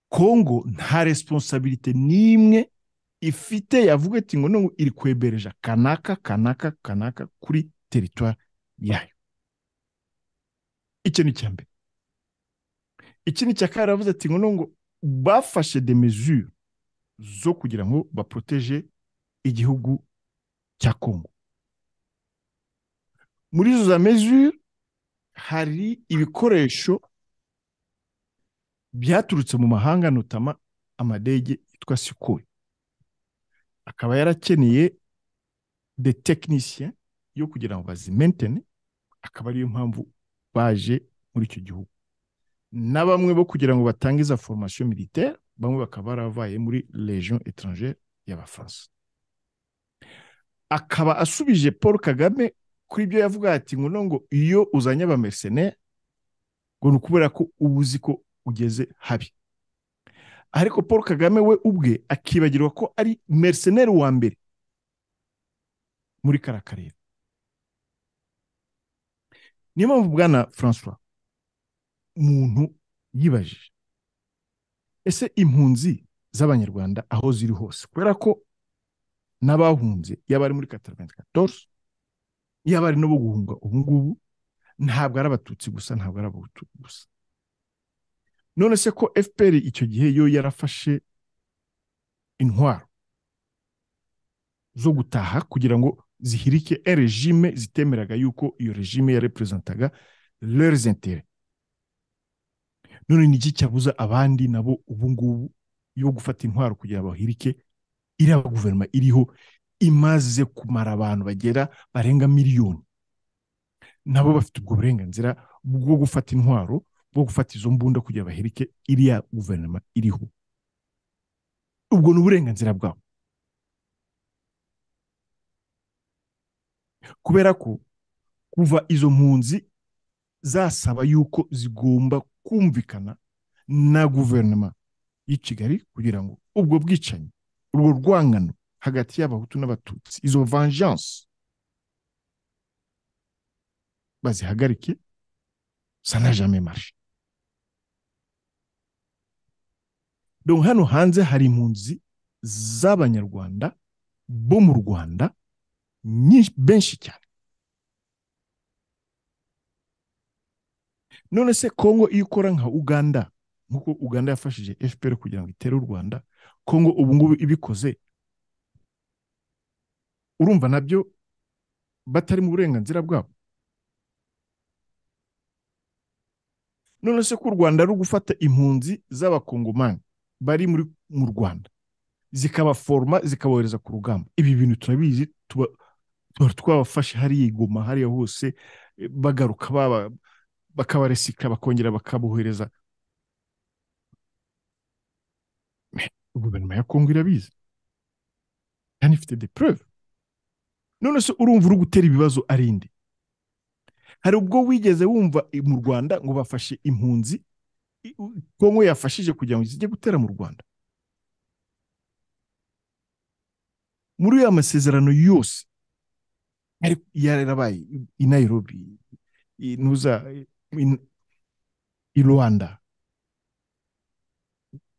congo nta responsabilite n'imwe ifite yavuga ati ngo nubwo iri kwebereja kanaka kanaka kanaka kuri teritwari yayo icyo ni icya mbere ikindi cya kabiri aravuze ati ngo nubwo bafashe de mesure zo kugira ngo baproteje igihugu cya congo muri izo za mesure hari ibikoresho byaturutse mu mahanga notama amadege yitwa sikoyi akaba yarakeneye de tekinisiye yo kugira ngo bazimentene akaba ariyo mpamvu baje muri icyo gihugu na bamwe bo kugira ngo batange iza foromasiyo militaire bamwe bakaba baravaye muri legion étrangère y'abafaransa akaba asubije paul kagame kuri ibyo yavuga ati ngo ngo iyo uzanye abameseneri ngo ni ukubera ko uba uzi ko ugeze habi ariko paul kagame we ubwe akibagirwa ko ari meriseneri wa mbere muri kariya karere niyo mpamvu bwana francois muntu yibajije ese impunzi z'abanyarwanda aho ziri hose kubera ko n'abahunze yaba ari muri katarenze katorze yaba ari n'ubu guhunga ubu ngubu ntabwo ari abatutsi gusa ntabwo ari abahutu gusa none se ko fpr icyo gihe yo yarafashe intwaro zo gutaha kugira ngo zihirike regime zitemeraga yuko iyo regime yareperezantaga leurs intérêts none ni iki cyabuza abandi nabo ubu ngubu yo gufata intwaro kugira ngo bahirike iriya guverinoma iriho imaze kumara abantu bagera barenga miliyoni nabo bafite ubwo burenganzira bwo gufata intwaro bwo gufata izo mbunda kugira baherike iriya guverinoma iriho ubwo ni uburenganzira bwabo kubera ko kuva izo mpunzi zasaba yuko zigomba kumvikana na guverinoma y'i kigali kugira ngo ubwo bwicanyi urwo rwangano hagati y'abahutu n'abatutsi izo vengeance bazihagarike ça n'a jamais marché donc hano hanze hari impunzi z'abanyarwanda bo mu rwanda nyinshi benshi cyane none se kongo iyo ukora nka uganda nk'uko uganda yafashije fpr kugira ngo itere u rwanda kongo ubu ngubu ibikoze urumva nabyo batari mu burenganzira bwabo none se ko u rwanda ari gufata impunzi z'abakongomani bari muri mu rwanda zikabaforoma zikabohereza ku rugamba ibi bintu turabizi tuba twabafashe hariya igoma hariya hose bagaruka baba bakabaresika bakongera bakabohereza guverinoma ya kongo irabizi kandi ifite de preuve none se urumva uri gutera ibibazo ari indi hari ubwo wigeze wumva mu rwanda ngo bafashe impunzi kongo yafashije kugira ngo zijye gutera mu rwanda muri ya masezerano yose yarabaye i nairobi inuza i rwanda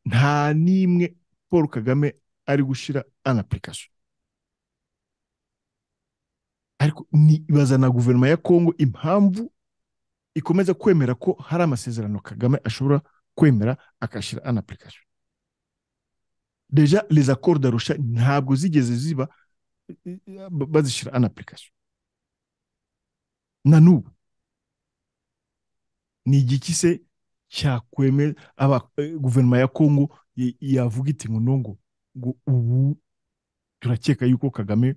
nta n'imwe paul kagame ari gushyira an application ariko nibaza na guverinoma ya kongo impamvu ikomeza kwemera ko hari amasezerano kagame ashobora kwemera agashyira an application deja les accords d'arusha ntabwo zigeze ziba bazishyira an application na n'ubu ni igiki se cyakwemera guverinoma ya kongo yavuga iti ngo nongo ngo ubu turakeka yuko kagame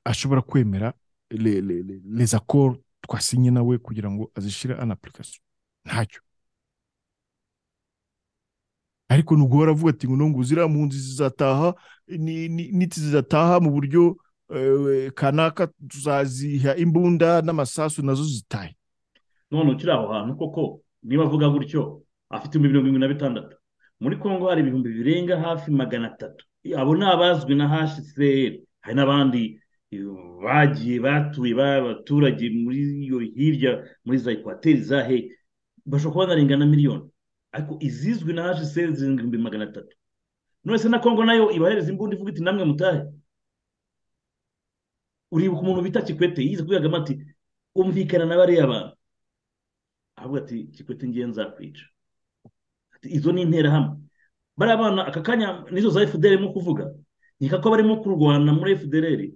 ashobora kwemera les accords twasinye nawe kugira ngo azishyire an application ntacyo ariko ni uguhora avuga ati ngo nongo ziriya mpunzi zizataha niti zizataha mu buryo kanaka tuzaziha imbunda n'amasasu nazo zitaye none ukiri aho hantu koko niba avuga gutyo afite ibihumbi mirongo irindwi na bitandatu muri kongo hari ibihumbi birenga hafi magana atatu abo ni abazwi na hsr hari n'abandi bagiye batuye b'abaturage muri iyo hirya muri za ekwateri za he bashobora kuba banarengana miliyoni ariko izizwi na hsr zirindwi ibihumbi magana atatu none se na kongo nayo ibahereza imbunda ivuga iti namwe mutahe uribuka umuntu bita kikwete yize kubera ati umvikana na bariya bantu ahubwo ati kikwete ngiye nzakwica ati izo ni interahamwe bariya bana aka kanya nizo za fdr mu kuvuga nkeka ko barimo kurwana muri fdr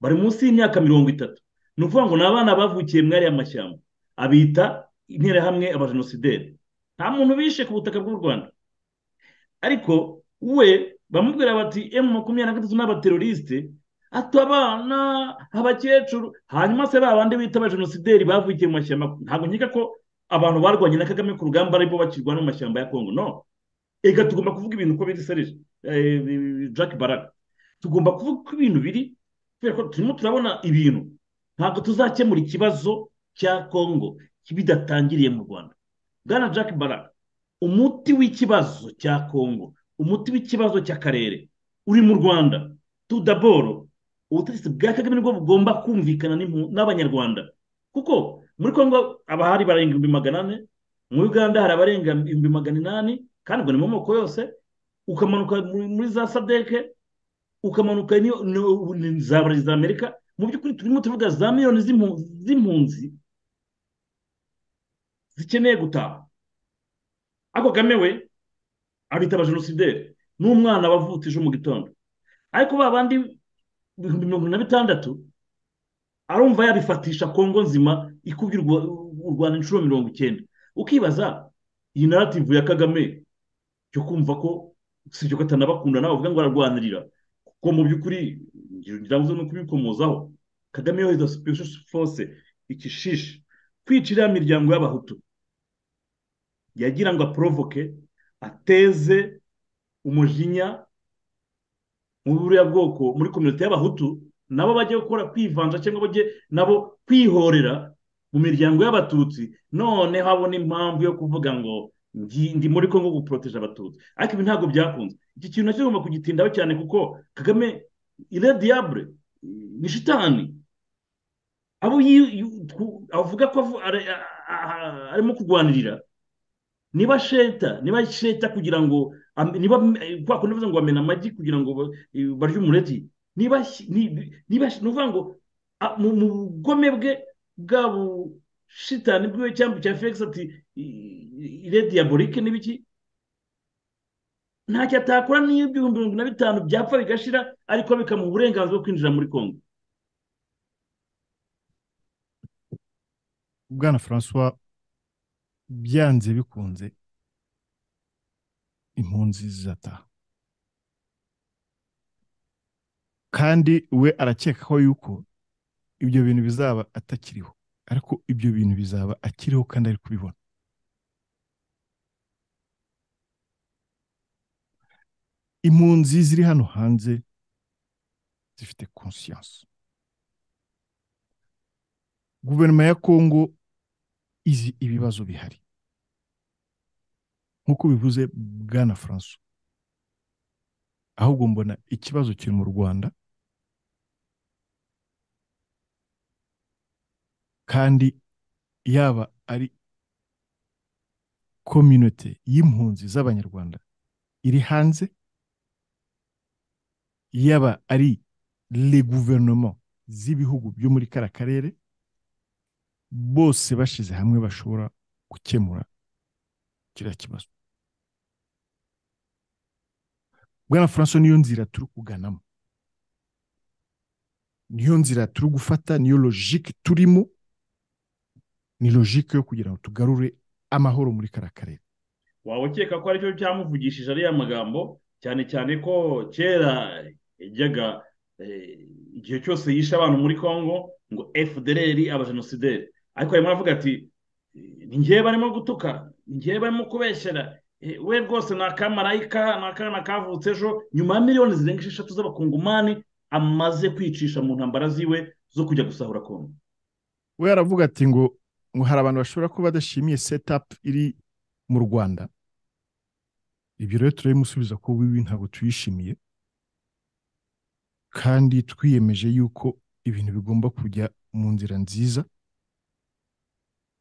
bari munsi y'imyaka mirongo itatu ni ukuvuga ngo ni abana bavukiye muri ariya mashyamba abita interahamwe abajenosideri nta muntu bishe ku butaka bw'u rwanda ariko we bamubwira bati emu makumyabiri na gatatu n'abaterorisite ati abana abakecuru hanyuma se ba bandi bita abajenosideri bavukiye mu mashyamba ntabwo nkeka ko abantu barwanye na kagame ku rugamba aribo bakirwana mu mashyamba ya kongo no reka tugomba kuvuga ibintu uko biri serije jack baraga tugomba kuvuga uko ibintu biri kubera ko turimo turabona ibintu ntabwo tuzakemura ikibazo cya kongo bidatangiriye mu rwanda bwana jack baraga umuti w'ikibazo cya kongo umuti w'ikibazo cy'akarere uri mu rwanda tudaboro ubutegetsi bwa kagame nibwo bugomba kumvikana n'abanyarwanda kuko muri congo abahari barenga ibihumbi magana ane muri uganda hari abarenga ibihumbi magana inani kandi ubwo ni mu moko yose ukamanuka muri za sadeke ukamanuka za buri za amerika mu by'ukuri turimo tuvuga za miliyoni z'impunzi zikeneye gutaha ariko kagame we abita abajenosideri ni umwana wavutse ejo mu gitondo ariko ba bandi ibihumbi mirongo na bitandatu arumva yabifatisha kongo nzima ikubye u rwanda inshuro mirongo icyenda ukibaza iyi narativu ya kagame cyo kumva ko si cyo katanabakunda nawe uvuga ngo ararwanirira kuko mu by'ukuri ngira ngo no kubikomozaho kagame yohereza special force ikishishe kwica iriya miryango y'abahutu yagira ngo aporovoke ateze umujinya muri buriya bwoko muri kominote y'abahutu nabo bajye gukora kwivanja cyangwa bajye nabo kwihorera mu miryango y'abatutsi none habona impamvu yo kuvuga ngo ndi muri congo guporoteje abatutsi ariko ibi ntabwo byakunze iki kintu nacyo tugomba kugitindaho cyane kuko kagame irediyabure ni shitani abo avuga ko arimo kurwanirira niba sheta niba sheta kugira ngo niba kwa kundi ngo bamena amagi kugira ngo barye umureti niba niba ni ukuvuga ngo mu bugome bwe bwabo shitani bwiwe cyangwa cya felix ati irediyaborike n'ibiki ntacyo atakora n'iyo ibihumbi mirongo na bitanu byapfa bigashira ariko bikamuha uburenganzira bwo kwinjira muri congo bwana francois byanze bikunze impunzi zizataha kandi we arakekaho yuko ibyo bintu bizaba atakiriho ariko ibyo bintu bizaba akiriho kandi ari kubibona impunzi ziri hano hanze zifite konsiyanse guverinoma ya kongo izi ibibazo bihari nk'uko bivuze bwana franco ahubwo mbona ikibazo kiri mu rwanda kandi yaba ari kominote y'impunzi z'abanyarwanda iri hanze yaba ari le guverinoma z'ibihugu byo muri kara karere bose bashyize hamwe bashobora gukemura kiriya kibazo bwana franco niyo nzira turi kuganamo niyo nzira turi gufata niyo logike turimo ni logike yo kugira ngo tugarure amahoro muri kara karere waba ukeka ko aricyo cyamuvugishije ariya magambo cyane cyane ko kera yajyaga igihe cyose yishe abantu muri congo ngo fdr abajenosideri ariko arimo aravuga ati ngewe barimo gutuka ngewe barimo kubeshyera we rwose ni akamarayika ni akana kavutse ejo nyuma ya miliyoni zirenga esheshatu z'abakungumani amaze kwicisha mu ntambara ziwe zo kujya gusahura congo we aravuga ati ngo ngo hari abantu bashobora kuba badashimiye setapu iri mu rwanda ibyo rero turabimusubiza ko bibi ntabwo tuyishimiye kandi twiyemeje yuko ibintu bigomba kujya mu nzira nziza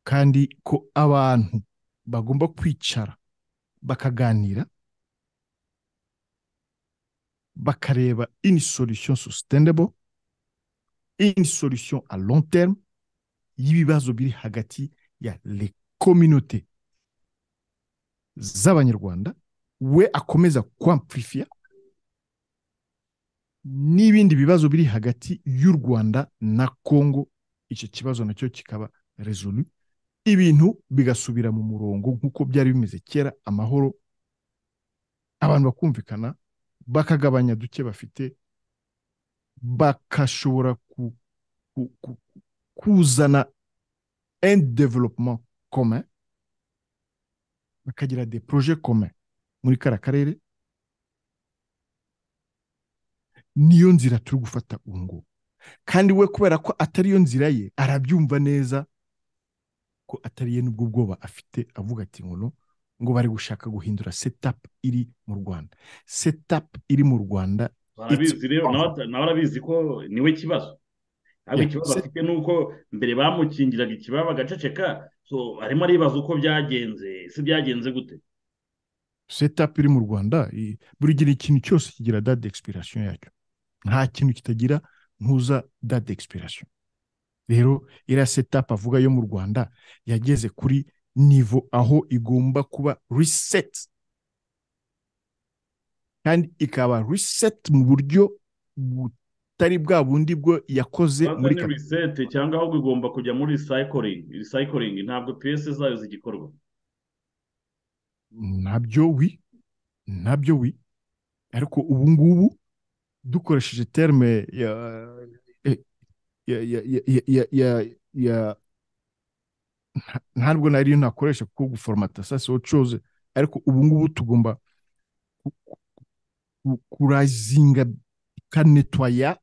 kandi ko abantu bagomba kwicara bakaganira bakareba ini solution sustainable ini solution a long terme y'ibibazo biri hagati ya le communauté z'abanyarwanda we akomeza kwampurifiya n'ibindi bibazo biri hagati y'u rwanda na kongo icyo kibazo nacyo kikaba rezolu ibintu bigasubira mu murongo nk'uko byari bimeze kera amahoro abantu bakumvikana bakagabanya duke bafite bagashobora kuzana endi developuma kome bakagira de poroje kome muri kara karere niyo nzira turi gufata ubu ngubu kandi we kubera ko atari yo nzira ye arabyumva neza ko atari ye n'ubwo bwoba afite avuga ati ngo ngo bari gushaka guhindura setapu iri mu rwanda setapu iri mu rwanda barabizi rero nawe arabizi ko niwe kibazo ariko ikibazo afite ni uko mbere bamukingiraga ikibaba agaceceka arimo aribaza uko byagenze ese byagenze gute setapu iri mu rwanda buri gihe ikintu cyose kigira dade egisipirasiyo yacyo nta kintu kitagira ntuza dade egisipirasiyo rero iriya setapu avuga yo mu rwanda yageze kuri nivo aho igomba kuba riseti kandi ikaba riseti mu buryo butari bwa bundi bwo yakoze muri riseti cyangwa ahubwo igomba kujya muri risayikiringi risayikiringi ntabwo piyesi zayo zigikorwa nabyo wi nabyo wi ariko ubu ngubu dukoresheje terme ya ya ntabwo nariyo nakoresha kuko guforomata sasi wocoze ariko ubu ngubu tugomba kurazinga tukanetwaya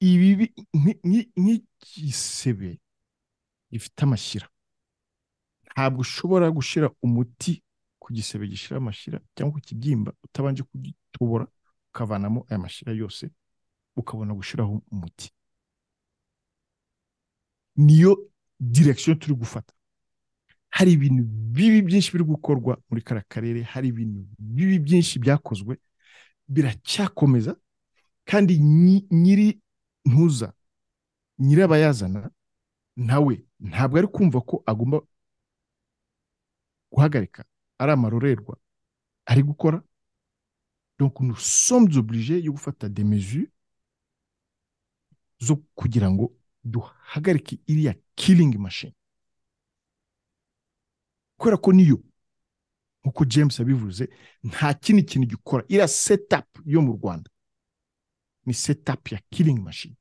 ibibi nk'igisebe gifite amashyira ntabwo ushobora gushyira umuti ku gisebe gishira amashyira cyangwa ku kibyimba utabanje kugitobora ukavanamo aya mashyira yose ukabona gushyiraho umuti niyo direction turi gufata hari ibintu bibi byinshi biri gukorwa muri kara karere hari ibintu bibi byinshi byakozwe biracyakomeza kandi nyi- nyiri ntuza nyirabayazana nawe ntabwo ari kumva ko agomba guhagarika ari amarorerwa ari gukora donc nous sommes obligés yo gufata des mesures zo kugira ngo duhagarike iriya killing machine kubera ko niyo nk'uko james abivuze nta kindi kintu gikora iriya setup yo mu rwanda ni setup ya killing machine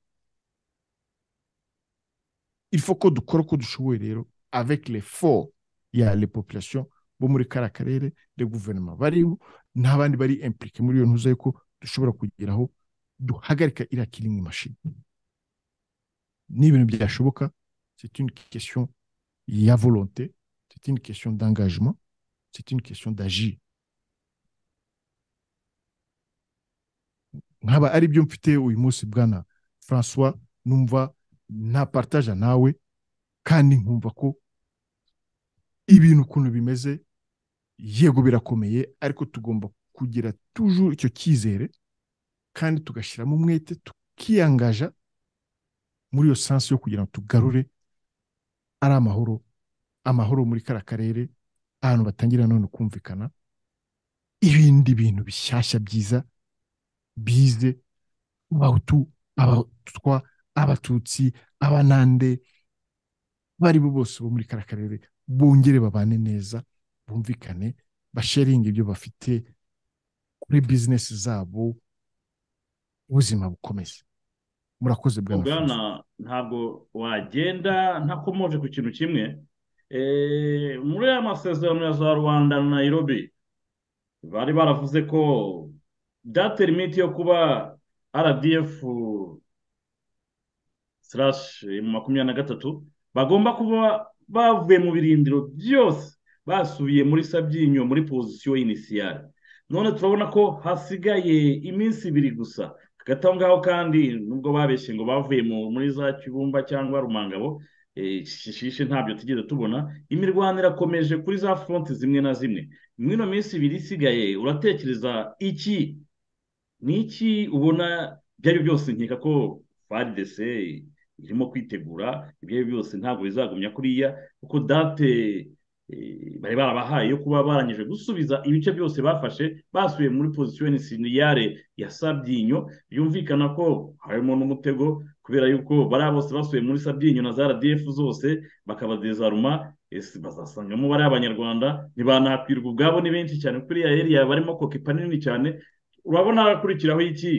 il faut ko dukora uko dushoboye rero avec l'effort ya les populations bo muri kara karere de guverinoma bariho n'abandi bari impliqué muri iyo ntuza yuko dushobora kugeraho duhagarika iriya killing machine ni ibintu byashoboka c'est une question ya volonté c'est une question d'engagement c'est une question d'agir nkaba ari byo mfite uyu munsi bwana françois numva napartaja nawe kandi nkumva ko ibintu ukuntu bimeze yego birakomeye ariko tugomba kugira tujuru icyo cyizere kandi tugashyiramo umwete tukiyangaja muri iyo sansi yo kugira ngo tugarure ari amahoro amahoro muri kara karere ahantu batangira none kumvikana ibindi bintu bishyashya byiza bize abahutu abatutwa abatutsi abanande bari bo bose bo muri kara karere bongere babane neza bumvikane basheringe ibyo bafite kuri bizinesi zabo ubuzima bukomeze murakoze bwana Francis. bwana ntabwo wagenda ntakomoje ku kintu kimwe Eh, muri aya masezerano ya za rwanda na nayirobi bari baravuze ko date limite yo kuba rdf slash makumyabiri na gatatu bagomba kuba bavuye mu birindiro byose basubiye muri sabyinyo muri pozisiyo inisiyare none turabona ko hasigaye iminsi ibiri gusa hagati aho ngaho kandi nubwo babeshye ngo bavuye mu- muri za kibumba cyangwa rumangabo eh, shishishe ntabyo tugeze tubona imirwano irakomeje kuri za foronti zimwe na zimwe muri ino minsi ibiri isigaye uratekereza iki ni iki ubona ibyo ari byo byose nkeka ko faridese irimo kwitegura ibyo ari byo byose ntabwo bizagumya kuriya kuko date eh, bari barabahaye yo kuba barangije gusubiza ibice byose bafashe basubiye muri pozisiyo siniyare ya sabyinyo byumvikana ko harimo n'umutego kubera yuko bariya bose basubiye muri sabyinyo na za rdf zose bakabadezaruma ese bazasangamo bari abanyarwanda ntibanakwirwa ubwabo ni benshi cyane kuri iriya eriya barimo kokepa nini cyane urabona hakurikiraho iki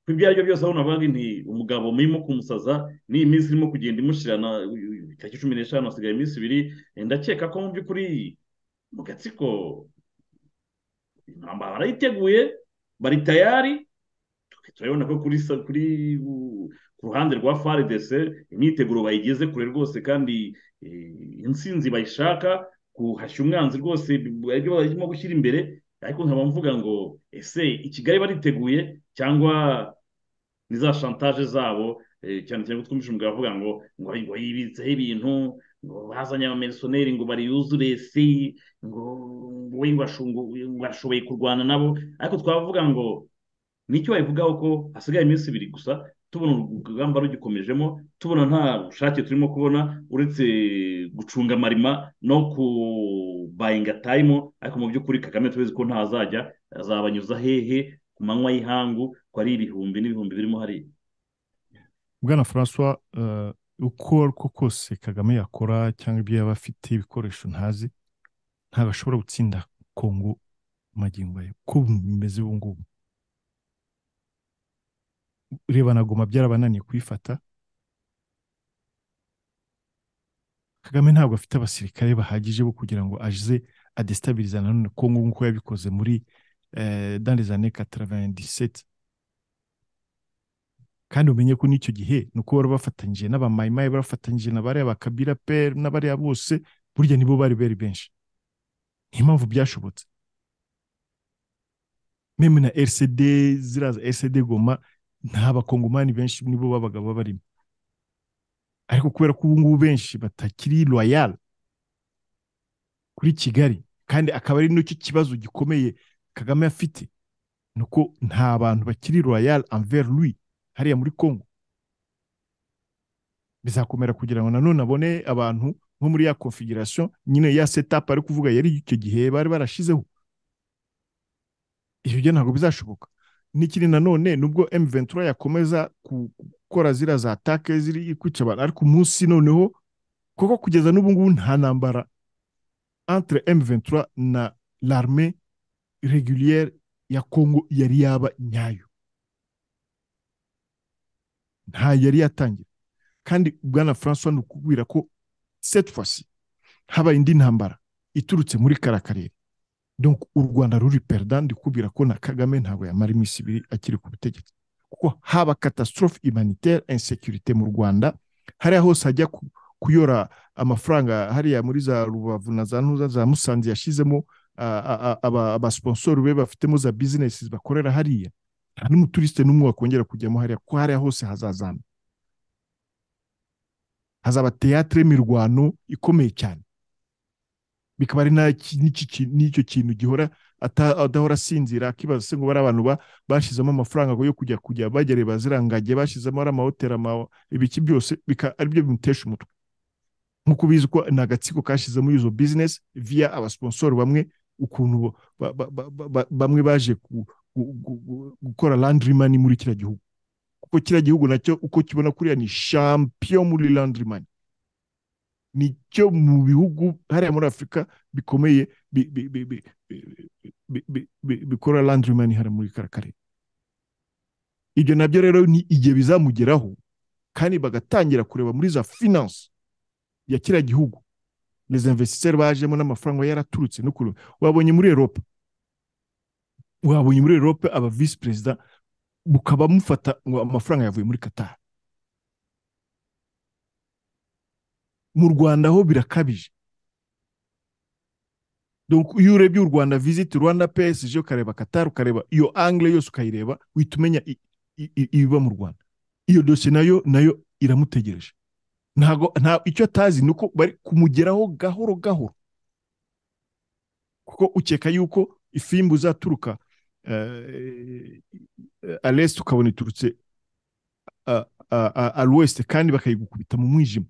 ku ibyo ari byo byose urabona bavuga nti umugabo murimo kumusaza n'iyi minsi irimo kugenda imushirana itariki cumi n'eshanu hasigaye iminsi ibiri Eh, ndakeka ko mu by'ukuri mu gatsiko intambara barayiteguye bari tayari turabona ko kuri sa- kuri u- ku ruhande rwa FARDC imyiteguro bayigeze kure rwose kandi eh, intsinzi bayishaka guhashya umwanzi rwose bi- aribyo barimo gushyira imbere ariko nkaba mvuga ngo ese i Kigali bariteguye cyangwa ni za shantaje zabo eh, cyane cyane ko twumvise umugabo avuga ngo ngo ngo yibitseho ibintu ngo bazanye abamerisoneri ngo bariyuzure si ngo ngo we ngo ashungu- ngo ashoboye kurwana nabo ariko twavuga ngo nicyo babivugaho ko hasigaye iminsi ibiri gusa tubona urugamba rugikomejemo tubona nta bushake turimo kubona uretse gucunga marima no kubayinga tayimu ariko mu by'ukuri kagame tubizi ko ntazajya azabanyuza hehe ku manywa y'ihangu ko ari ibihumbi n'ibihumbi birimo hariya bwana francois eh, uko ariko kose kagame yakora cyangwa ibyo yaba afite ibikoresho ntazi ntabwo ashobora gutsinda kongo mu magingo ye uko bimeze ubu ngubu reba na goma byarabananiye kuyifata kagame ntabwo afite abasirikare bahagije bo kugira ngo aze adestabiliza nanone kongo nk'uko yabikoze muri eh, dans les années 97 kandi umenye ko n'icyo gihe ni uko bari bafatanyije n'abamayimayi bari bafatanyije na bariya bakabira pe n'abariya bose burya nibo bari bari benshi niyo mpamvu byashobotse meme na rcd ziraza rcd goma nta bakongomani benshi nibo babaga babarimo ariko kubera ko ubu ngubu benshi batakiri royal kuri kigali kandi akaba ari n'icyo kibazo gikomeye kagame afite ni uko nta bantu bakiri royal envers lui hariya muri congo bizakomera kugira ngo nanone abone abantu nko muri ya configuration nyine ya setup ari kuvuga yari icyo gihe bari barashizeho ibyo byo ntabwo bizashoboka n'ikindi nanone nubwo M23 yakomeza ku- gukora zira za atake ziri kwica abantu ariko umunsi noneho kuko kugeza n'ubu ngubu nta ntambara entre M23 na l'armée régulière ya Congo yari yaba nyayo nta yari yatangira kandi bwana François ni ukubwira ko cette fois-ci habaye indi ntambara iturutse muri kara karere donc u rwanda ruri perdant ndikubwira ko na kagame ntabwo yamara iminsi ibiri akiri ku butegetsi kuko haba catastrophe humanitaire insécurité mu rwanda hariya hose hajya ku- kuyora amafaranga hariya muri za rubavu na za ntuza za musanze yashyizemo ah, ah, ah, aba- abasponsori be bafitemo za businesses bakorera hariya nta n'umuturiste n'umwe wakongera kujyamo hariya kuko hariya hose hazazana hazaba teatre y'imirwano ikomeye cyane bikaba ari na- ki- n'iki ki- n'icyo kintu gihora ata- adahora asinzira akibaza se ngo bari abantu ba- bashyizemo amafaranga ngo yo kujya kujya bagere bazirangage bashyizemo ari amahoteli ama- ibiki byose bika- aribyo bimutesha umutwe nk'uko ubizi ko ni agatsiko kashyizemo izo bizinesi viya abasponsori bamwe ukuntu bo- ba- ba- ba- ba- ba- bamwe baje ku- gu- gu- gu- gukora landrimani muri kiriya gihugu kuko kiriya gihugu nacyo uko kibona kuriya ni champion muri landrimani nicyo mu bihugu hariya muri afurika bikomeye bi- bi- bi- bi- bi- bi- bi- bi- bikora landrimani hariya muri kara karere ibyo nabyo rero ni igihe bizamugeraho kandi bagatangira kureba muri za finance ya kiriya gihugu les investisseurs bajemo n'amafaranga yaraturutse no kureba wabonye muri eropa wabonye muri eropa aba visi perezida mukaba mufata ngo amafaranga yavuye muri katari mu rwanda ho birakabije Donc, iyo urebye u rwanda visiti rwanda psg ukareba katari ukareba iyo angle yose ukayireba uhita umenya i- i- i- ibiba mu rwanda iyo dosiye nayo nayo iramutegereje ntago nta icyo atazi ni uko bari kumugeraho gahoro gahoro kuko ukeka yuko ifimbu izaturuka eh, alest ukabona iturutse a- a- a- alwest kandi bakayigukubita mu mwijima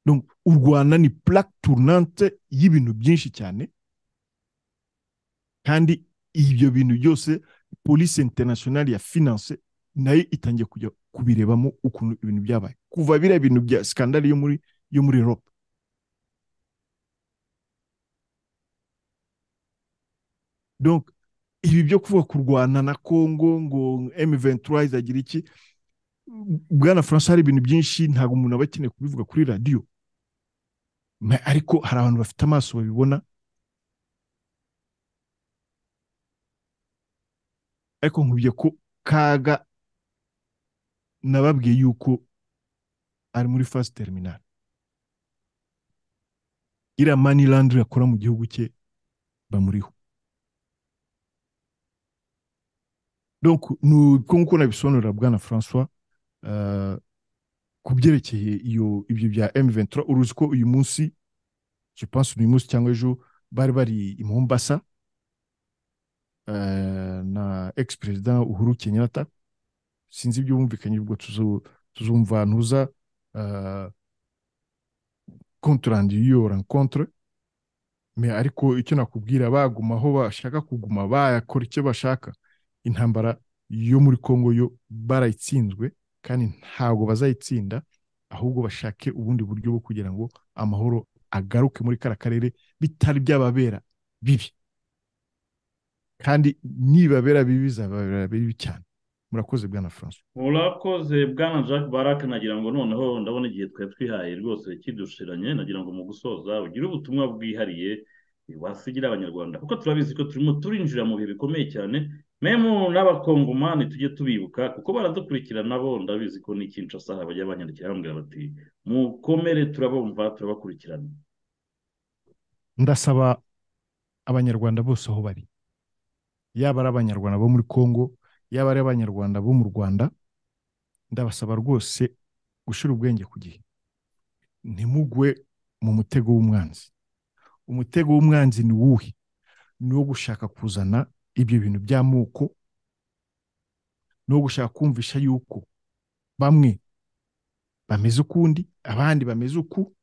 Donc, u rwanda ni plaque tournante y'ibintu byinshi cyane kandi ibyo bintu byose polisi internationale ya finance nayo itangiye kujya kubirebamo ukuntu ibintu byabaye kuva biriya bintu bya skandali yo muri yo muri europe donc ibi byo kuvuga kurwana na congo ngo m23 izagira iki bwana francois hari ibintu byinshi ntabwo umuntu aba akeneye kubivuga kuri radiyo Ma- ariko hari abantu bafite amaso babibona ariko nkubye ko kaga nababwiye yuko ari muri fasi terminali iriya mani landiri akora mu gihugu cye bamuriho donc ni uko nguko nabisobanurira bwana francois eh, ku byerekeye iyo ibyo bya m23 uruzi ko uyu munsi je pense uyu munsi cyangwa ejo bari bari i mombasa eh, na ex perezida uhuru kenyatta sinzi ibyo bumvikanye ubwo tuzo- tuzumva ntuza eh, compte rendu y'iyo rencontre me ariko icyo nakubwira baguma aho bashaka kuguma bayakora icyo bashaka intambara yo muri congo yo barayitsinzwe kandi ntabwo bazayitsinda ahubwo bashake ubundi buryo bwo kugira ngo amahoro agaruke muri kara karere bitari byababera bibi kandi nibabera bibi bizababera bibi cyane murakoze bwana francois murakoze bwana jack barake nagira ngo noneho ndabona igihe twari twihaye rwose kidushiranye nagira ngo mu gusoza ugire ubutumwa bwihariye wasigira abanyarwanda kuko turabizi ko turimo turinjira mu bihe bikomeye cyane memu n'abakongomani tujye tubibuka kuko baradukurikira nabo ndabizi ko ni Kinshasa bajya banyandikira bambwira bati mukomere turabumva turabakurikirana ndasaba abanyarwanda bose aho bari yaba ari abanyarwanda bo muri congo yaba ari abanyarwanda bo mu rwanda ndabasaba rwose gushyira ubwenge ku gihe ntimugwe mu mutego w'umwanzi umutego w'umwanzi ni wuhe ni uwo gushaka kuzana ibyo bintu by'amoko ni uwo gushaka kumvisha yuko bamwe bameze ukundi abandi bameze uku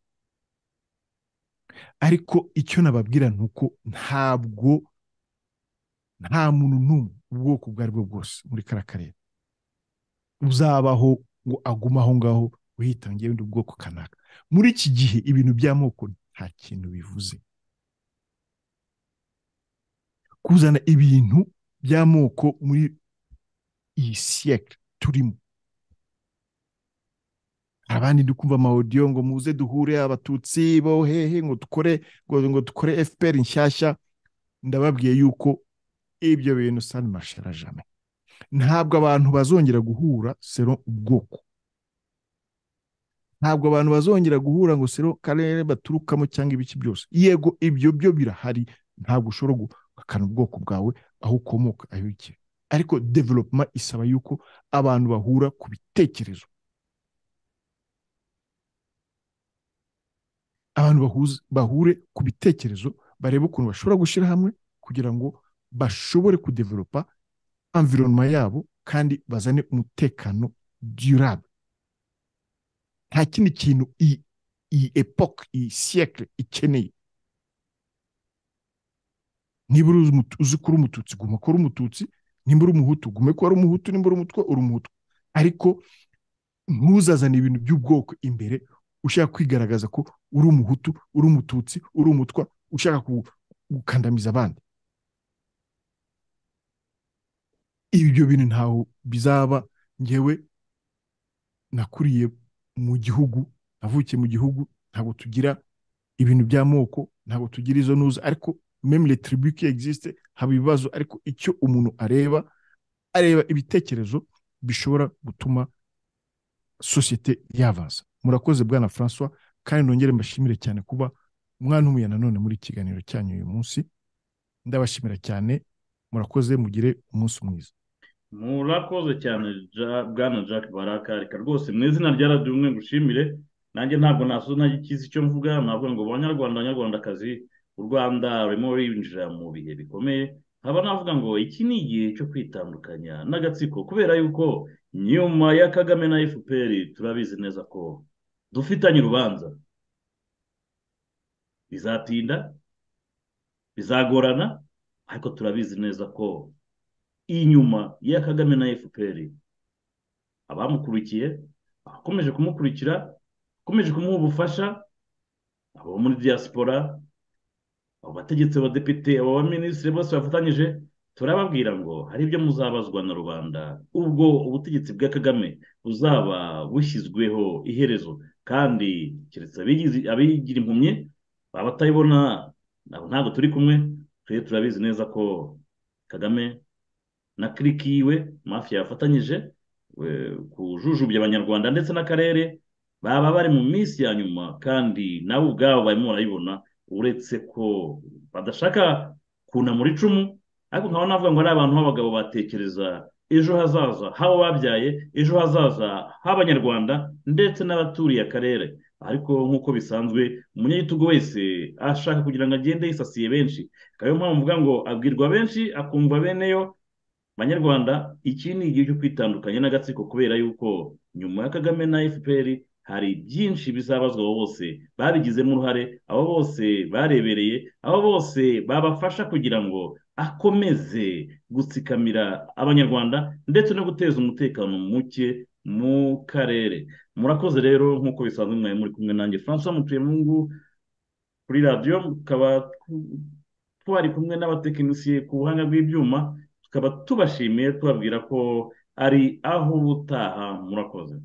ariko icyo nababwira ni uko ntabwo nta muntu n'umwe ubwoko ubwo ari bwo bwose muri kariya karere uzabaho ngo agume aho ngaho wihitangiye undi bwoko kanaka muri iki gihe ibintu by'amoko nta kintu bivuze kuzana ibintu by'amoko muri iyi siyekire turimo abandi ndi kumva amawudiyo ngo muze duhure abatutsi bo hehe ngo dukore ngo dukore fpr nshyashya ndababwiye yuko ibyo bintu sani mashara jame ntabwo abantu bazongera guhura sero ubwoko ntabwo abantu bazongera guhura ngo sero karere baturukamo cyangwa ibiki byose yego ibyo byo birahari ntabwo ushobora guhakana ubwoko bwawe aho ukomoka aho ujya ariko developuma isaba yuko abantu bahura ku bitekerezo abantu bahure ku bitekerezo barebe ukuntu bashobora gushyira hamwe kugira ngo bashobore kudevelopa environoma yabo kandi bazane umutekano durable nta kindi kintu iyi epoke iyi siyekire ikeneye niba uzi ko uri umututsi guma ko uri umututsi nimba uri umuhutu gume ko ari umuhutu nimba uri umutwe uri umuhutu ariko ntuzazane ibintu by'ubwoko imbere ushaka kwigaragaza ko uri umuhutu uri umututsi uri umutwa ushaka gukandamiza abandi ibyo bintu ntaho bizaba ngewe nakuriye mu gihugu navukiye mu gihugu ntabwo tugira ibintu by'amoko ntabwo tugira izo ntuza ariko memure tiribuke egisite haba ibibazo ariko icyo umuntu areba areba ibitekerezo bishobora gutuma sosiyete yabaza murakoze bwana francois kandi nongere mbashimire cyane kuba umwana nanone muri ikiganiro cyanyu uyu munsi ndabashimira cyane murakoze mugire umunsi mwiza murakoze cyane bwana jack baraka reka rwose mu izina rya radiyo umwe ngushimire nanjye ntabwo nasoza ikizi icyo mvuga navuga ngo banyarwanda abanyarwandakazi u rwanda rurimo rurinjira mu bihe bikomeye nkaba navuga ngo iki ni igihe cyo kwitandukanya n'agatsiko kubera yuko nyuma ya kagame na fpr turabizi neza ko dufitanye urubanza bizatinda bizagorana ariko turabizi neza ko inyuma ya kagame na fpr abamukurikiye abakomeje kumukurikira abakomeje kumuha ubufasha abo muri diaspora abo bategetsi abadepite abo baminisitiri bose bafatanyije turababwira ngo hari ibyo muzabazwa na rubanda ubwo ubutegetsi bwa kagame buzaba bushyizweho iherezo kandi keretse abigira impumyi baba batayibona ntabwo turi kumwe twe turabizi neza ko kagame na kiriki yiwe mafiya yafatanyije kujujubya abanyarwanda ndetse n'akarere baba bari mu minsi ya nyuma kandi nabo ubwabo barimo barayibona uretse ko badashaka kunamura icumu ariko nkaba navuga ngo ari abantu b'abagabo batekereza ejo hazaza h'abo babyaye ejo hazaza h'abanyarwanda ndetse n'abaturiye akarere ariko nk'uko bisanzwe umunyagitugu wese ashaka kugira ngo agende yisasiye benshi ikaba ariyo mpamvu mvuga ngo abwirwa benshi akumva beneyo banyarwanda iki ni igihe cyo kwitandukanya n'agatsiko kubera yuko nyuma ya kagame na fpr hari byinshi bizabazwa abo bose babigizemo uruhare abo bose barebereye abo bose babafasha kugira ngo akomeze gutsikamira abanyarwanda ndetse no guteza umutekano muke mu karere murakoze rero nk'uko bisanzwe mwari muri kumwe nanjye francois mutuyemungu kuri radiyo tukaba twari kumwe n'abatekinisiye ku buhanga bw'ibyuma tukaba tubashimiye tubabwira ko ari aho ubutaha murakoze